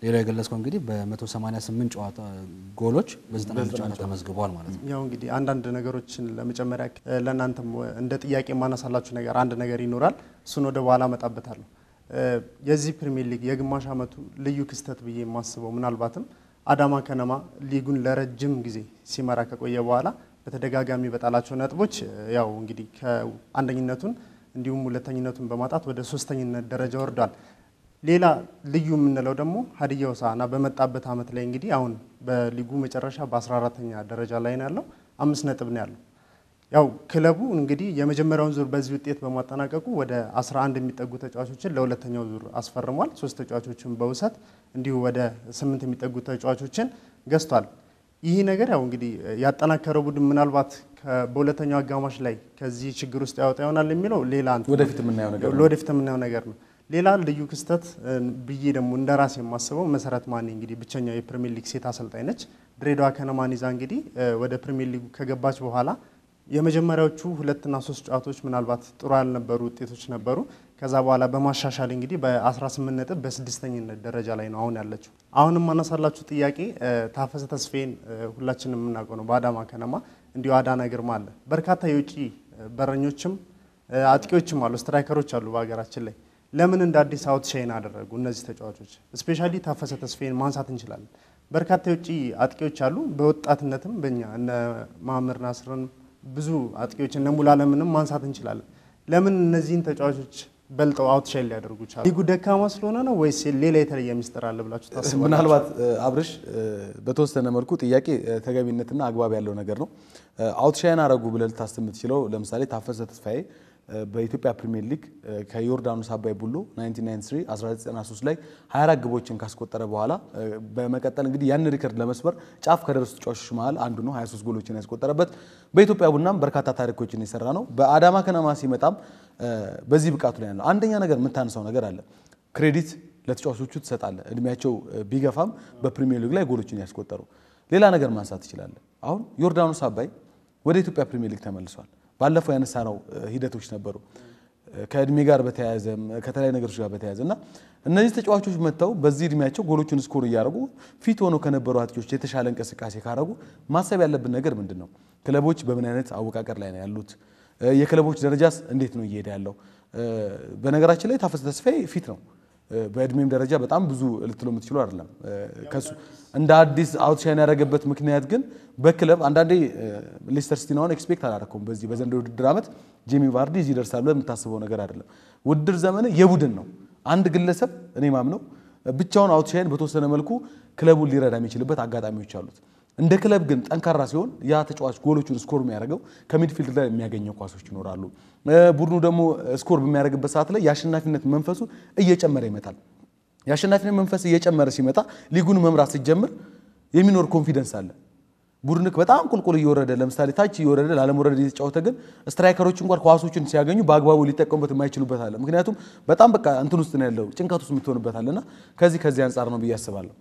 ሌላው የገለጽከው እንግዲህ በ188 ጨዋታ ጎሎች በ91 ጨዋታ ተመዝግቧል ማለት ነው። ያው እንግዲህ አንዳንድ ነገሮችን ለመጨመሪያ እ፣ ለእናንተም እንደ ጥያቄ የማነሳላችሁ ነገር አንድ ነገር ይኖራል። እሱን ወደ በኋላ አመጣበታለሁ። እ፣ የዚህ ፕሪሚየር ሊግ የግማሽ ዓመቱ ልዩ ክስተት ብዬ የማስበው ምናልባትም አዳማ ከነማ ሊጉን ለረጅም ጊዜ ሲመራ ከቆየ በኋላ በተደጋጋሚ በጣላቸው ነጥቦች እ፣ ያው እንግዲህ ከአንደኝነቱን እንዲሁም ሁለተኝነቱን በማጣት ወደ ሶስተኝነት ደረጃ ወርዷል። ሌላ ልዩ የምንለው ደግሞ ሀዲያ ሆሳዕና በመጣበት ዓመት ላይ እንግዲህ አሁን በሊጉ መጨረሻ በ14ተኛ ደረጃ ላይ ነው ያለው፣ አምስት ነጥብ ነው ያለው። ያው ክለቡ እንግዲህ የመጀመሪያውን ዙር በዚህ ውጤት በማጠናቀቁ ወደ 11 የሚጠጉ ተጫዋቾችን ለሁለተኛው ዙር አስፈርሟል። ሶስት ተጫዋቾችን በውሰት እንዲሁ ወደ ስምንት የሚጠጉ ተጫዋቾችን ገዝቷል። ይህ ነገር ያው እንግዲህ ያጠናከረው ቡድን ምናልባት ከ- በሁለተኛው አጋማሽ ላይ ከዚህ ችግር ውስጥ ያወጣ ይሆናል የሚለው ሌላ እንትን ነው። ወደፊት የምናየው ነገር ነው። ለወደፊት የምናየው ነገር ነው። ሌላ ልዩ ክስተት እ፣ ብዬ ደግሞ እንደ ራሴ የማስበው መሰረት ማኔ እንግዲህ ብቸኛው የፕሪሚየር ሊግ ሴት አሰልጣኝ ነች። ድሬዳዋ ከነማን ይዛ እንግዲህ እ፣ ወደ ፕሪሚየር ሊጉ ከገባች በኋላ የመጀመሪያዎቹ ሁለትና ሶስት ጨዋታዎች ምናልባት ጥሩ ያልነበሩ ውጤቶች ነበሩ። ከዛ በኋላ በማሻሻል እንግዲህ በ18 ነጥብ በስድስተኝነት ደረጃ ላይ ነው አሁን ያለችው። አሁንም ማነሳላችሁ ጥያቄ እ፣ ታፈሰ ተስፌን እ፣ ሁላችንም የምናውቀው ነው። በአዳማ ከነማ እንዲሁ አዳና ግርማ አለ። በርካታ የውጭ እ፣ በረኞችም እ፣ አጥቂዎችም አሉ፣ ስትራይከሮች አሉ በሀገራችን ላይ ለምን እንደ አዲስ አውት ሻይን አደረጉ እነዚህ ተጫዋቾች? ስፔሻሊ ታፈሰ ተስፌን ማንሳት እንችላለን። በርካታ የውጭ አጥቂዎች አሉ። በወጣትነትም በእኛ እነ ማምር ናስርን ብዙ አጥቂዎች እነ ሙላለምንም ማንሳት እንችላለን። ለምን እነዚህን ተጫዋቾች በልጠው አውት ሻይን ሊያደርጉ ቻሉ? ሊጉ ደካማ ስለሆነ ነው ወይስ ሌላ የተለየ ሚስጥር አለ ብላችሁ ታስባላችሁ? ምናልባት እ፣ አብርሽ እ፣ በተወሰነ መልኩ ጥያቄ እ፣ ተገቢነትና አግባብ ያለው ነገር ነው። አውትሻይን አረጉ ብለህ ልታስብ የምትችለው ለምሳሌ ታፈሰ ተስፋዬ እ፣ በኢትዮጵያ ፕሪሚየር ሊግ እ፣ ከዮርዳኖስ አባይ ቡሎ 1993 1993 ላይ 24 ግቦችን ካስቆጠረ በኋላ እ፣ በመቀጠል እንግዲህ ያን ሪከርድ ለመስበር ጫፍ ከደረሱ ተጫዋቾች መሀል አንዱ ነው። 23 ጎሎችን ያስቆጠረበት በኢትዮጵያ ቡናም በርካታ ታሪኮችን የሰራ ነው። በአዳማ ከነማ ሲመጣም እ፣ በዚህ ብቃቱ ላይ ያለው አንደኛ ነገር የምታነሳው ነገር አለ ክሬዲት ለተጫዋቾቹ ትሰጣለህ። እድሜያቸው እ፣ ቢገፋም በፕሪሚየር ሊግ ላይ ጎሎችን ያስቆጠሩ። ሌላ ነገር ማንሳት ትችላለህ። አሁን ዮርዳኖስ አባይ ወደ ኢትዮጵያ ፕሪሚየር ሊግ ተመልሷል። ባለፈው ያነሳነው እ፣ ሂደቶች ነበሩ እ፣ ከእድሜ ጋር በተያያዘም እ፣ ከተለያዩ ነገሮች ጋር በተያያዘ እና እነዚህ ተጫዋቾች መጥተው በዚህ እድሜያቸው ጎሎቹን ስኮር እያደረጉ ፊት ሆነው ከነበሩ አጥቂዎች የተሻለ እንቅስቃሴ ካደረጉ ማሰብ ያለብን ነገር ምንድን ነው? ክለቦች በምን አይነት አወቃቀር ላይ ነው ያሉት? እ፣ የክለቦች ደረጃስ እንዴት ነው እየሄደ ያለው? እ፣ በነገራችን ላይ ታፈሰ ተስፋዬ ፊት ነው እ፣ በእድሜም ደረጃ በጣም ብዙ ልትሎ የምትችሉ አይደለም። እ፣ ከሱ እንደ አዲስ አውትሻይን ያደረገበት ምክንያት ግን በክለብ አንዳንዴ እ፣ ሌስተር ሲቲን አሁን ኤክስፔክት አላደረኩም በዚህ በዘንድሮ ውድድር ዓመት ጄሚ ቫርዲ እዚህ ይደርሳል ብለህ የምታስበው ነገር አይደለም። ውድድር ዘመን የቡድን ነው። አንድ ግለሰብ እኔ ማምነው ብቻውን አውትሻይን በተወሰነ መልኩ ክለቡን ሊረዳ የሚችልበት አጋጣሚዎች አሉት። እንደ ክለብ ግን ጠንካራ ሲሆን ያ ተጫዋች ጎሎቹን ስኮር የሚያደርገው ከሚድፊልድ ላይ የሚያገኘው ኳሶች ይኖራሉ። እ፣ ቡድኑ ደግሞ ስኮር በሚያደርግበት ሰዓት ላይ የአሸናፊነት መንፈሱ እየጨመረ ይመጣል። የአሸናፊነት መንፈስ እየጨመረ ሲመጣ ሊጉን መምራት ሲጀምር የሚኖር ኮንፊደንስ አለ። ቡድንክ በጣም ቁልቁል እየወረደ ለምሳሌ ታች እየወረደ ላለመውረድ እየተጫወተ ግን ስትራይከሮች እንኳን ኳሶችን ሲያገኙ በአግባቡ ሊጠቀሙበት የማይችሉበት አለ። ምክንያቱም በጣም በቃ እንትን ውስጥ ነው ያለው ጭንቀት ውስጥ የምትሆንበት አለና ከዚህ ከዚህ አንጻር ነው ብዬ አስባለሁ።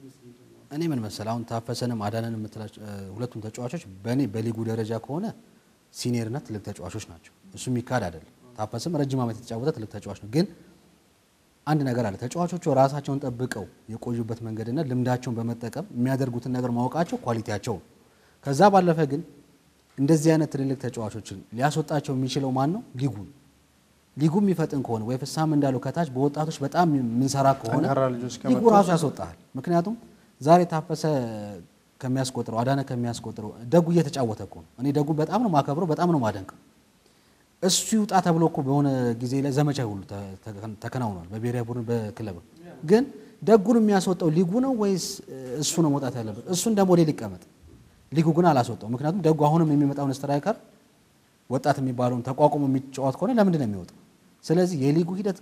እኔ ምን መሰል አሁን ታፈሰንም አዳነን የምትላቸው እ፣ ሁለቱም ተጫዋቾች በእኔ በሊጉ ደረጃ ከሆነ ሲኒየርና ትልቅ ተጫዋቾች ናቸው። እሱ የሚካድ አይደለም። ታፈሰም ረጅም ዓመት የተጫወተ ትልቅ ተጫዋች ነው። ግን አንድ ነገር አለ። ተጫዋቾቹ ራሳቸውን ጠብቀው የቆዩበት መንገድና ልምዳቸውን በመጠቀም የሚያደርጉትን ነገር ማወቃቸው ኳሊቲያቸው ነው። ከዛ ባለፈ ግን እንደዚህ አይነት ትልልቅ ተጫዋቾችን ሊያስወጣቸው የሚችለው ማን ነው? ሊጉ ነው። ሊጉ የሚፈጥን ከሆነ ወይ ፍሳም እንዳለው ከታች በወጣቶች በጣም የምንሰራ ከሆነ ጠንካራ ልጆች ሊጉ ከመጡ ራሱ ያስወጣል። ምክንያቱም ዛሬ ታፈሰ ከሚያስቆጥረው አዳነ ከሚያስቆጥረው ደጉ እየተጫወተ እኮ ነው። እኔ ደጉ በጣም ነው ማከብረው፣ በጣም ነው ማደንቀው። እሱ ይውጣ ተብሎ እኮ በሆነ ጊዜ ላይ ዘመቻ ሁሉ ተ- ተ- ተከናውኗል፣ በብሔራዊ ቡድን በክለብ ግን ደጉን የሚያስወጣው ሊጉ ነው ወይስ እሱ ነው መውጣት ያለበት? እሱ እንደ ሞዴል ይቀመጥ። ሊጉ ግን አላስወጣው። ምክንያቱም ደጉ አሁንም የሚመጣውን ስትራይከር ወጣት የሚባለውን ተቋቁሞ የሚጫወት ከሆነ ለምንድን ነው የሚወጣው? ስለዚህ የሊጉ ሂደት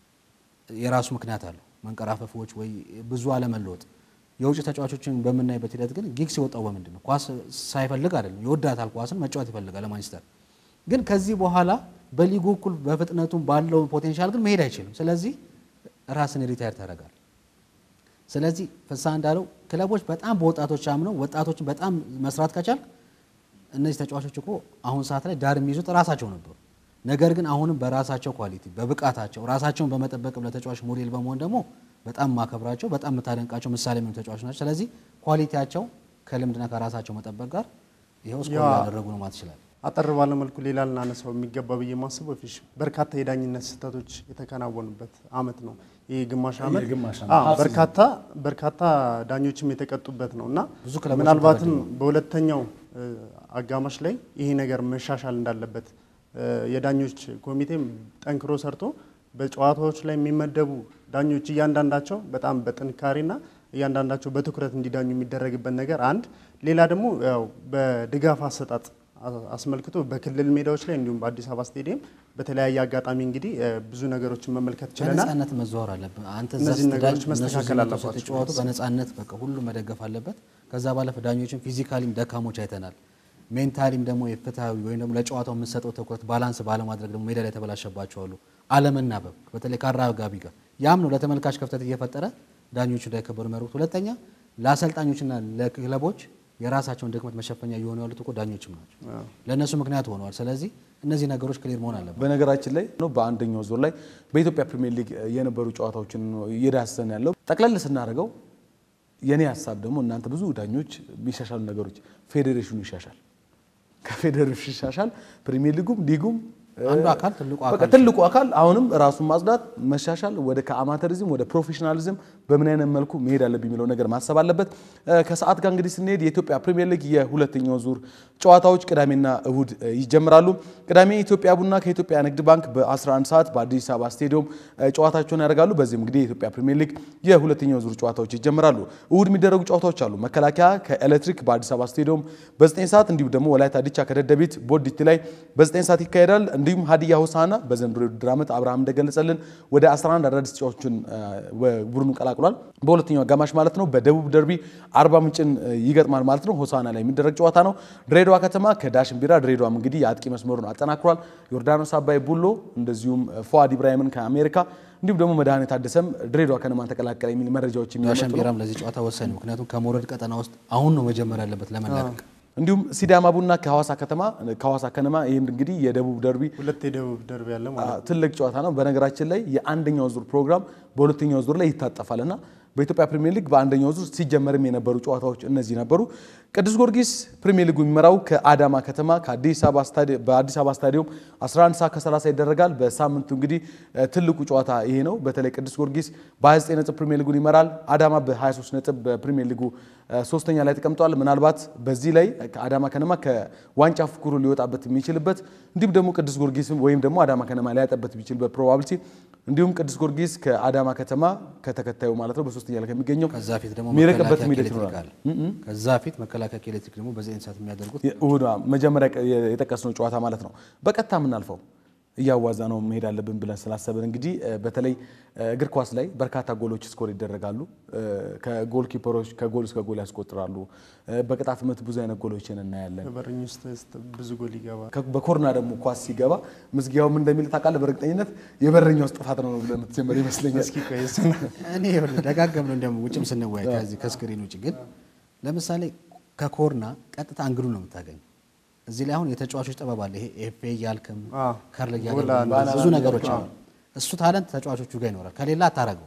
የራሱ ምክንያት አለው። መንቀራፈፎች ወይ ብዙ አለመለወጥ። የውጭ ተጫዋቾችን በምናይበት ሂደት ግን ጊግስ የወጣው በምንድን ነው? ኳስ ሳይፈልግ አይደለም። ይወዳታል፣ ኳስን መጫወት ይፈልጋል ለማንቸስተር። ግን ከዚህ በኋላ በሊጉ እኩል በፍጥነቱም ባለው ፖቴንሻል ግን መሄድ አይችልም። ስለዚህ ራስን ሪታየር ታደርጋል። ስለዚህ ፍስሐ እንዳለው ክለቦች በጣም በወጣቶች አምነው ወጣቶችን በጣም መስራት ከቻል እነዚህ ተጫዋቾች እኮ አሁን ሰዓት ላይ ዳር የሚይዙት ራሳቸው ነበሩ። ነገር ግን አሁንም በራሳቸው ኳሊቲ በብቃታቸው ራሳቸውን በመጠበቅም ለተጫዋች ሞዴል በመሆን ደግሞ በጣም ማከብራቸው በጣም የምታደንቃቸው ምሳሌ የሚሆኑ ተጫዋች ናቸው። ስለዚህ ኳሊቲያቸው ከልምድና ከራሳቸው መጠበቅ ጋር ይኸው ስኮር ያ- ያደረጉ ነው ማለት ይችላል። አጠር ባለ መልኩ ሌላ ልናነሳው የሚገባ ብዬ የማስበው ፊሽ በርካታ የዳኝነት ስህተቶች የተከናወኑበት አመት ነው። ይህ ግማሽ አመት የግማሽ ዓመት አዎ፣ ሀፍ በርካታ በርካታ ዳኞችም የተቀጡበት ነው እና ብዙ ክለቦችም ምናልባትም ተበድለዋል። በሁለተኛው እ፣ አጋማሽ ላይ ይሄ ነገር መሻሻል እንዳለበት እ፣ የዳኞች ኮሚቴም ጠንክሮ ሰርቶ በጨዋታዎች ላይ የሚመደቡ ዳኞች እያንዳንዳቸው በጣም በጥንካሬና እያንዳንዳቸው በትኩረት እንዲዳኙ የሚደረግበት ነገር አንድ፣ ሌላ ደግሞ ያው በድጋፍ አሰጣጥ አ- አስመልክቶ በክልል ሜዳዎች ላይ እንዲሁም በአዲስ አበባ ስቴዲየም በተለያየ አጋጣሚ እንግዲህ እ፣ ብዙ ነገሮችን መመልከት ችለናል። በነጻነት መዘዋወር አለብን። አንተ እዛ እነዚህን ስትዳኝ ነገሮች እነሱ መስተካከል እዚህ መጥተው አለባቸው። ስትጫወቱ በነጻነት በቃ ሁሉም መደገፍ አለበት። ከዛ ባለፈ ዳኞችን ፊዚካሊም ደካሞች አይተናል። ሜንታሊም ደግሞ የፍትሃዊ ወይም ደግሞ ለጨዋታው የምንሰጠው ትኩረት ባላንስ ባለማድረግ ደግሞ ሜዳ ላይ የተበላሸባቸው አሉ። አለመናበብ በተለይ ከአራጋቢ ጋር ያም ነው ለተመልካች ክፍተት እየፈጠረ ዳኞቹ እንዳይከበሩ የሚያደርጉት። ሁለተኛ ለአሰልጣኞችና ለክለቦች የራሳቸውን ድክመት መሸፈኛ እየሆኑ ያሉት እኮ ዳኞችም ናቸው። ለእነሱ ምክንያት ሆነዋል። ስለዚህ እነዚህ ነገሮች ክሊር መሆን አለበት። በነገራችን ላይ ነው በአንደኛው ዙር ላይ በኢትዮጵያ ፕሪሚየር ሊግ የነበሩ ጨዋታዎችን ነው እየዳሰሰን ያለው። ጠቅለል ስናደርገው የኔ ሀሳብ ደግሞ እናንተ ብዙ ዳኞች የሚሻሻሉ ነገሮች ፌዴሬሽኑ ይሻሻል፣ ከፌዴሬሽኑ ይሻሻል፣ ፕሪሚየር ሊጉም ሊጉም አንዱ አካል ትልቁ በቃ አካል ትልቁ አካል አሁንም ራሱን ማጽዳት መሻሻል፣ ወደ ከአማተሪዝም ወደ ፕሮፌሽናሊዝም በምን አይነት መልኩ መሄድ አለብኝ የሚለው ነገር ማሰብ አለበት። እ፣ ከሰዓት ጋር እንግዲህ ስንሄድ የኢትዮጵያ ፕሪሚየር ሊግ የሁለተኛው ዙር ጨዋታዎች ቅዳሜና እሁድ እ፣ ይጀምራሉ። ቅዳሜ ኢትዮጵያ ቡና ከኢትዮጵያ ንግድ ባንክ በ11 ሰዓት በአዲስ አበባ ስቴዲየም እ፣ ጨዋታቸውን ያደርጋሉ። በዚህም እንግዲህ የኢትዮጵያ ፕሪሚየር ሊግ የሁለተኛው ዙር ጨዋታዎች ይጀምራሉ። እሁድ የሚደረጉ ጨዋታዎች አሉ። መከላከያ ከኤሌክትሪክ በአዲስ አበባ ስቴዲየም በ9 ሰዓት እንዲሁም ደግሞ ወላይታ ዲቻ ከደደቢት ቦዲቲ ላይ በ9 ሰዓት ይካሄዳል። እንዲሁም ሀዲያ ሆሳዕና በዘንድሮ የውድድር ዓመት አብርሃም እንደገለጸልን ወደ 11 አዳዲስ ተጫዋቾችን ቡድኑ ቀላቅሏል። በሁለተኛው አጋማሽ ማለት ነው። በደቡብ ደርቢ አርባ ምንጭን እ፣ ይገጥማል ማለት ነው። ሆሳዕና ላይ የሚደረግ ጨዋታ ነው። ድሬዳዋ ከተማ ከዳሽን ቢራ ድሬዳዋም እንግዲህ የአጥቂ መስመሩን አጠናክሯል። ዮርዳኖስ አባይ ቡሎ እንደዚሁም ፏድ ኢብራሂምን ከአሜሪካ እንዲሁም ደግሞ መድኃኔ ታደሰም ድሬዳዋ ከነማን ተቀላቀለ የሚል መረጃዎች የሚመጡ ዳሸን ነው። ቢራም ለዚህ ጨዋታ ወሳኝ ነው። ምክንያቱም ከመውረድ ቀጠና ውስጥ አሁን ነው መጀመር ያለበት ለመላቀቅ እንዲሁም ሲዳማ ቡና ከሐዋሳ ከተማ ከሐዋሳ ከነማ ይህም እንግዲህ የደቡብ ደርቢ ሁለት የደቡብ ደርቢ ያለ ማለት ነው። ትልቅ ጨዋታ ነው። በነገራችን ላይ የአንደኛው ዙር ፕሮግራም በሁለተኛው ዙር ላይ ይታጠፋል እና በኢትዮጵያ ፕሪሚየር ሊግ በአንደኛው ዙር ሲጀመርም የነበሩ ጨዋታዎች እነዚህ ነበሩ። ቅዱስ ጊዮርጊስ ፕሪሚየር ሊጉ የሚመራው ከአዳማ ከተማ ከአዲስ አበባ ስታዲ- በአዲስ አበባ ስታዲየም 11 ሰዓት ከ30 ይደረጋል። በሳምንቱ እንግዲህ እ፣ ትልቁ ጨዋታ ይሄ ነው። በተለይ ቅዱስ ጊዮርጊስ በ29 ነጥብ ፕሪሚየር ሊጉን ይመራል። አዳማ በ23 ነጥብ በፕሪሚየር ሊጉ እ፣ ሶስተኛ ላይ ተቀምጧል። ምናልባት በዚህ ላይ ከአዳማ ከነማ ከዋንጫ ፉክሩ ሊወጣበት የሚችልበት እንዲሁም ደግሞ ቅዱስ ጊዮርጊስ ወይም ደግሞ አዳማ ከነማ ሊያጠበት የሚችልበት ፕሮባቢሊቲ እንዲሁም ቅዱስ ጊዮርጊስ ከአዳማ ከተማ ከተከታዩ ማለት ነው በሶስተኛ ላይ ከሚገኘው ከዛ ፊት ደግሞ የሚርቅበት መከላከያ ሂደት ከኤሌክትሪክ ይኖራል። አለ። ከዛ ፊት መከላከያ ከኤሌክትሪክ ደግሞ በዘጠኝ ሰዓት የሚያደርጉት እሁድ መጀመሪያ የጠቀስነው ጨዋታ ማለት ነው። በቀጥታ የምናልፈው እያዋዛ ነው መሄድ አለብን ብለን ስላሰብን እንግዲህ እ፣ በተለይ እ፣ እግር ኳስ ላይ በርካታ ጎሎች ስኮር ይደረጋሉ። እ፣ ከጎል ኪፐሮች ከጎል እስከ ጎል ያስቆጥራሉ። እ፣ በቅጣት ምት ብዙ አይነት ጎሎችን እናያለን። በበረኝ ውስጥ ውስጥ ብዙ ጎል ይገባል። ከ- በኮርና ደግሞ ኳስ ሲገባ ምዝጊያውም እንደሚል ታውቃለህ። በእርግጠኝነት የበረኛው ውስጥ ጥፋት ነው ብለን የምትጀምር ይመስለኛል። እስኪ ቆይ እሱን እኔ ይኸውልህ ደጋገም ነው እንዲያውም ውጭም ስንወያይ ከዚህ ከስክሪን ውጭ ግን ለምሳሌ ከኮርና ቀጥታ አንግሉ ነው የምታገኘው። እዚህ ላይ አሁን የተጫዋቾች ጥበብ አለ። ይሄ ኤፌ እያልክም አዎ። ከርል ጎል እያደረግም አለ። ብዙ ነገሮች አሉ። እሱ ታለንት ተጫዋቾቹ ጋር ይኖራል። ከሌላ አታረገው።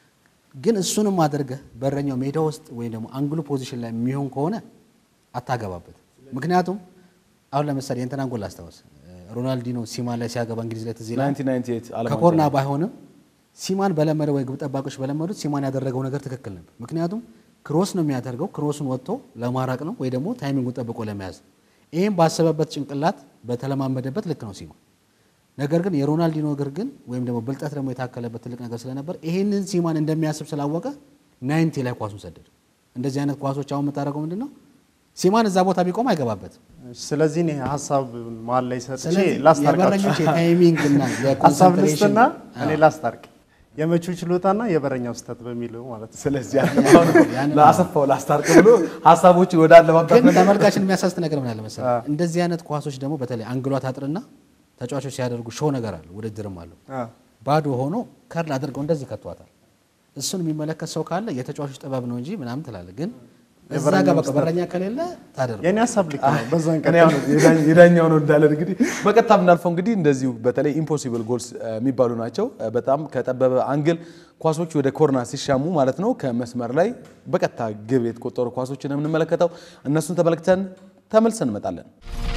ግን እሱንም አድርገህ በረኛው ሜዳ ውስጥ ወይም ደግሞ አንግሉ ፖዚሽን ላይ የሚሆን ከሆነ አታገባበት። ምክንያቱም አሁን ለምሳሌ የእንትናን ጎል አስታውስ። ሮናልዲኖ ሲማን ላይ ሲያገባ እንግሊዝ ላይ ትዝ ይልሃል። 1998 ዓለም ዋንጫ ከኮርና ላይ። ባይሆንም ሲማን በለመደ ወይ ግብ ጠባቂዎች በለመዱት ሲማን ያደረገው ነገር ትክክል ነበር። ምክንያቱም ክሮስ ነው የሚያደርገው፣ ክሮሱን ወጥቶ ለማራቅ ነው ወይ ደግሞ ታይሚንጉን ጠብቆ ለመያዝ ነው። ይህም ባሰበበት ጭንቅላት በተለማመደበት ልክ ነው ሲማን። ነገር ግን የሮናልዲኖ እግር ግን ወይም ደግሞ ብልጠት ደግሞ የታከለበት ትልቅ ነገር ስለነበር ይህንን ሲማን እንደሚያስብ ስላወቀ ናይንቲ ላይ ኳሱን ሰደደ። እንደዚህ አይነት ኳሶች አሁን የምታደርገው ምንድን ነው? ሲማን እዛ ቦታ ቢቆም አይገባበትም። ስለዚህ እኔ ሀሳብ መሀል ላይ ሰጥቼ ስለዚህ ላስታርቃችሁ። የበረኞች የታይሚንግ እና ሀሳብ የኮንሰንትሬሽን ልስጥና እኔ ላስታርቅ የመቹ ችሎታና የበረኛው ስህተት በሚለው ማለት ነው። ስለዚህ ያንን አሁን ለአሰፋው ላስታርቅ ብሎ ሀሳቦችን ወደ አለማባት ግን ተመልካችን የሚያሳስት ነገር ምን አለ መሰለህ? እንደዚህ አይነት ኳሶች ደግሞ በተለይ አንግሏ ታጥርና ተጫዋቾች ሲያደርጉ ሾው ነገር አለ፣ ውድድርም አለው። አዎ። ባዶ ሆኖ ከርል አድርገው እንደዚህ ከቷታል። እሱን የሚመለከት ሰው ካለ የተጫዋቾች ጥበብ ነው እንጂ ምናምን ትላለህ። ግን እዛ ጋር በቃ በረኛ ከሌለ ታደርገው የኔ ሀሳብ ልክ ነው። በዛን እኔ አሁን የዳኝ- የዳኛውን ወዳለን እንግዲህ በቀጥታ የምናልፈው እንግዲህ እንደዚሁ በተለይ ኢምፖሲብል ጎልስ የሚባሉ ናቸው። በጣም ከጠበበ አንግል ኳሶች ወደ ኮርና ሲሻሙ ማለት ነው ከመስመር ላይ በቀጥታ ግብ የተቆጠሩ ኳሶችን የምንመለከተው እነሱን ተመልክተን ተመልሰን እንመጣለን።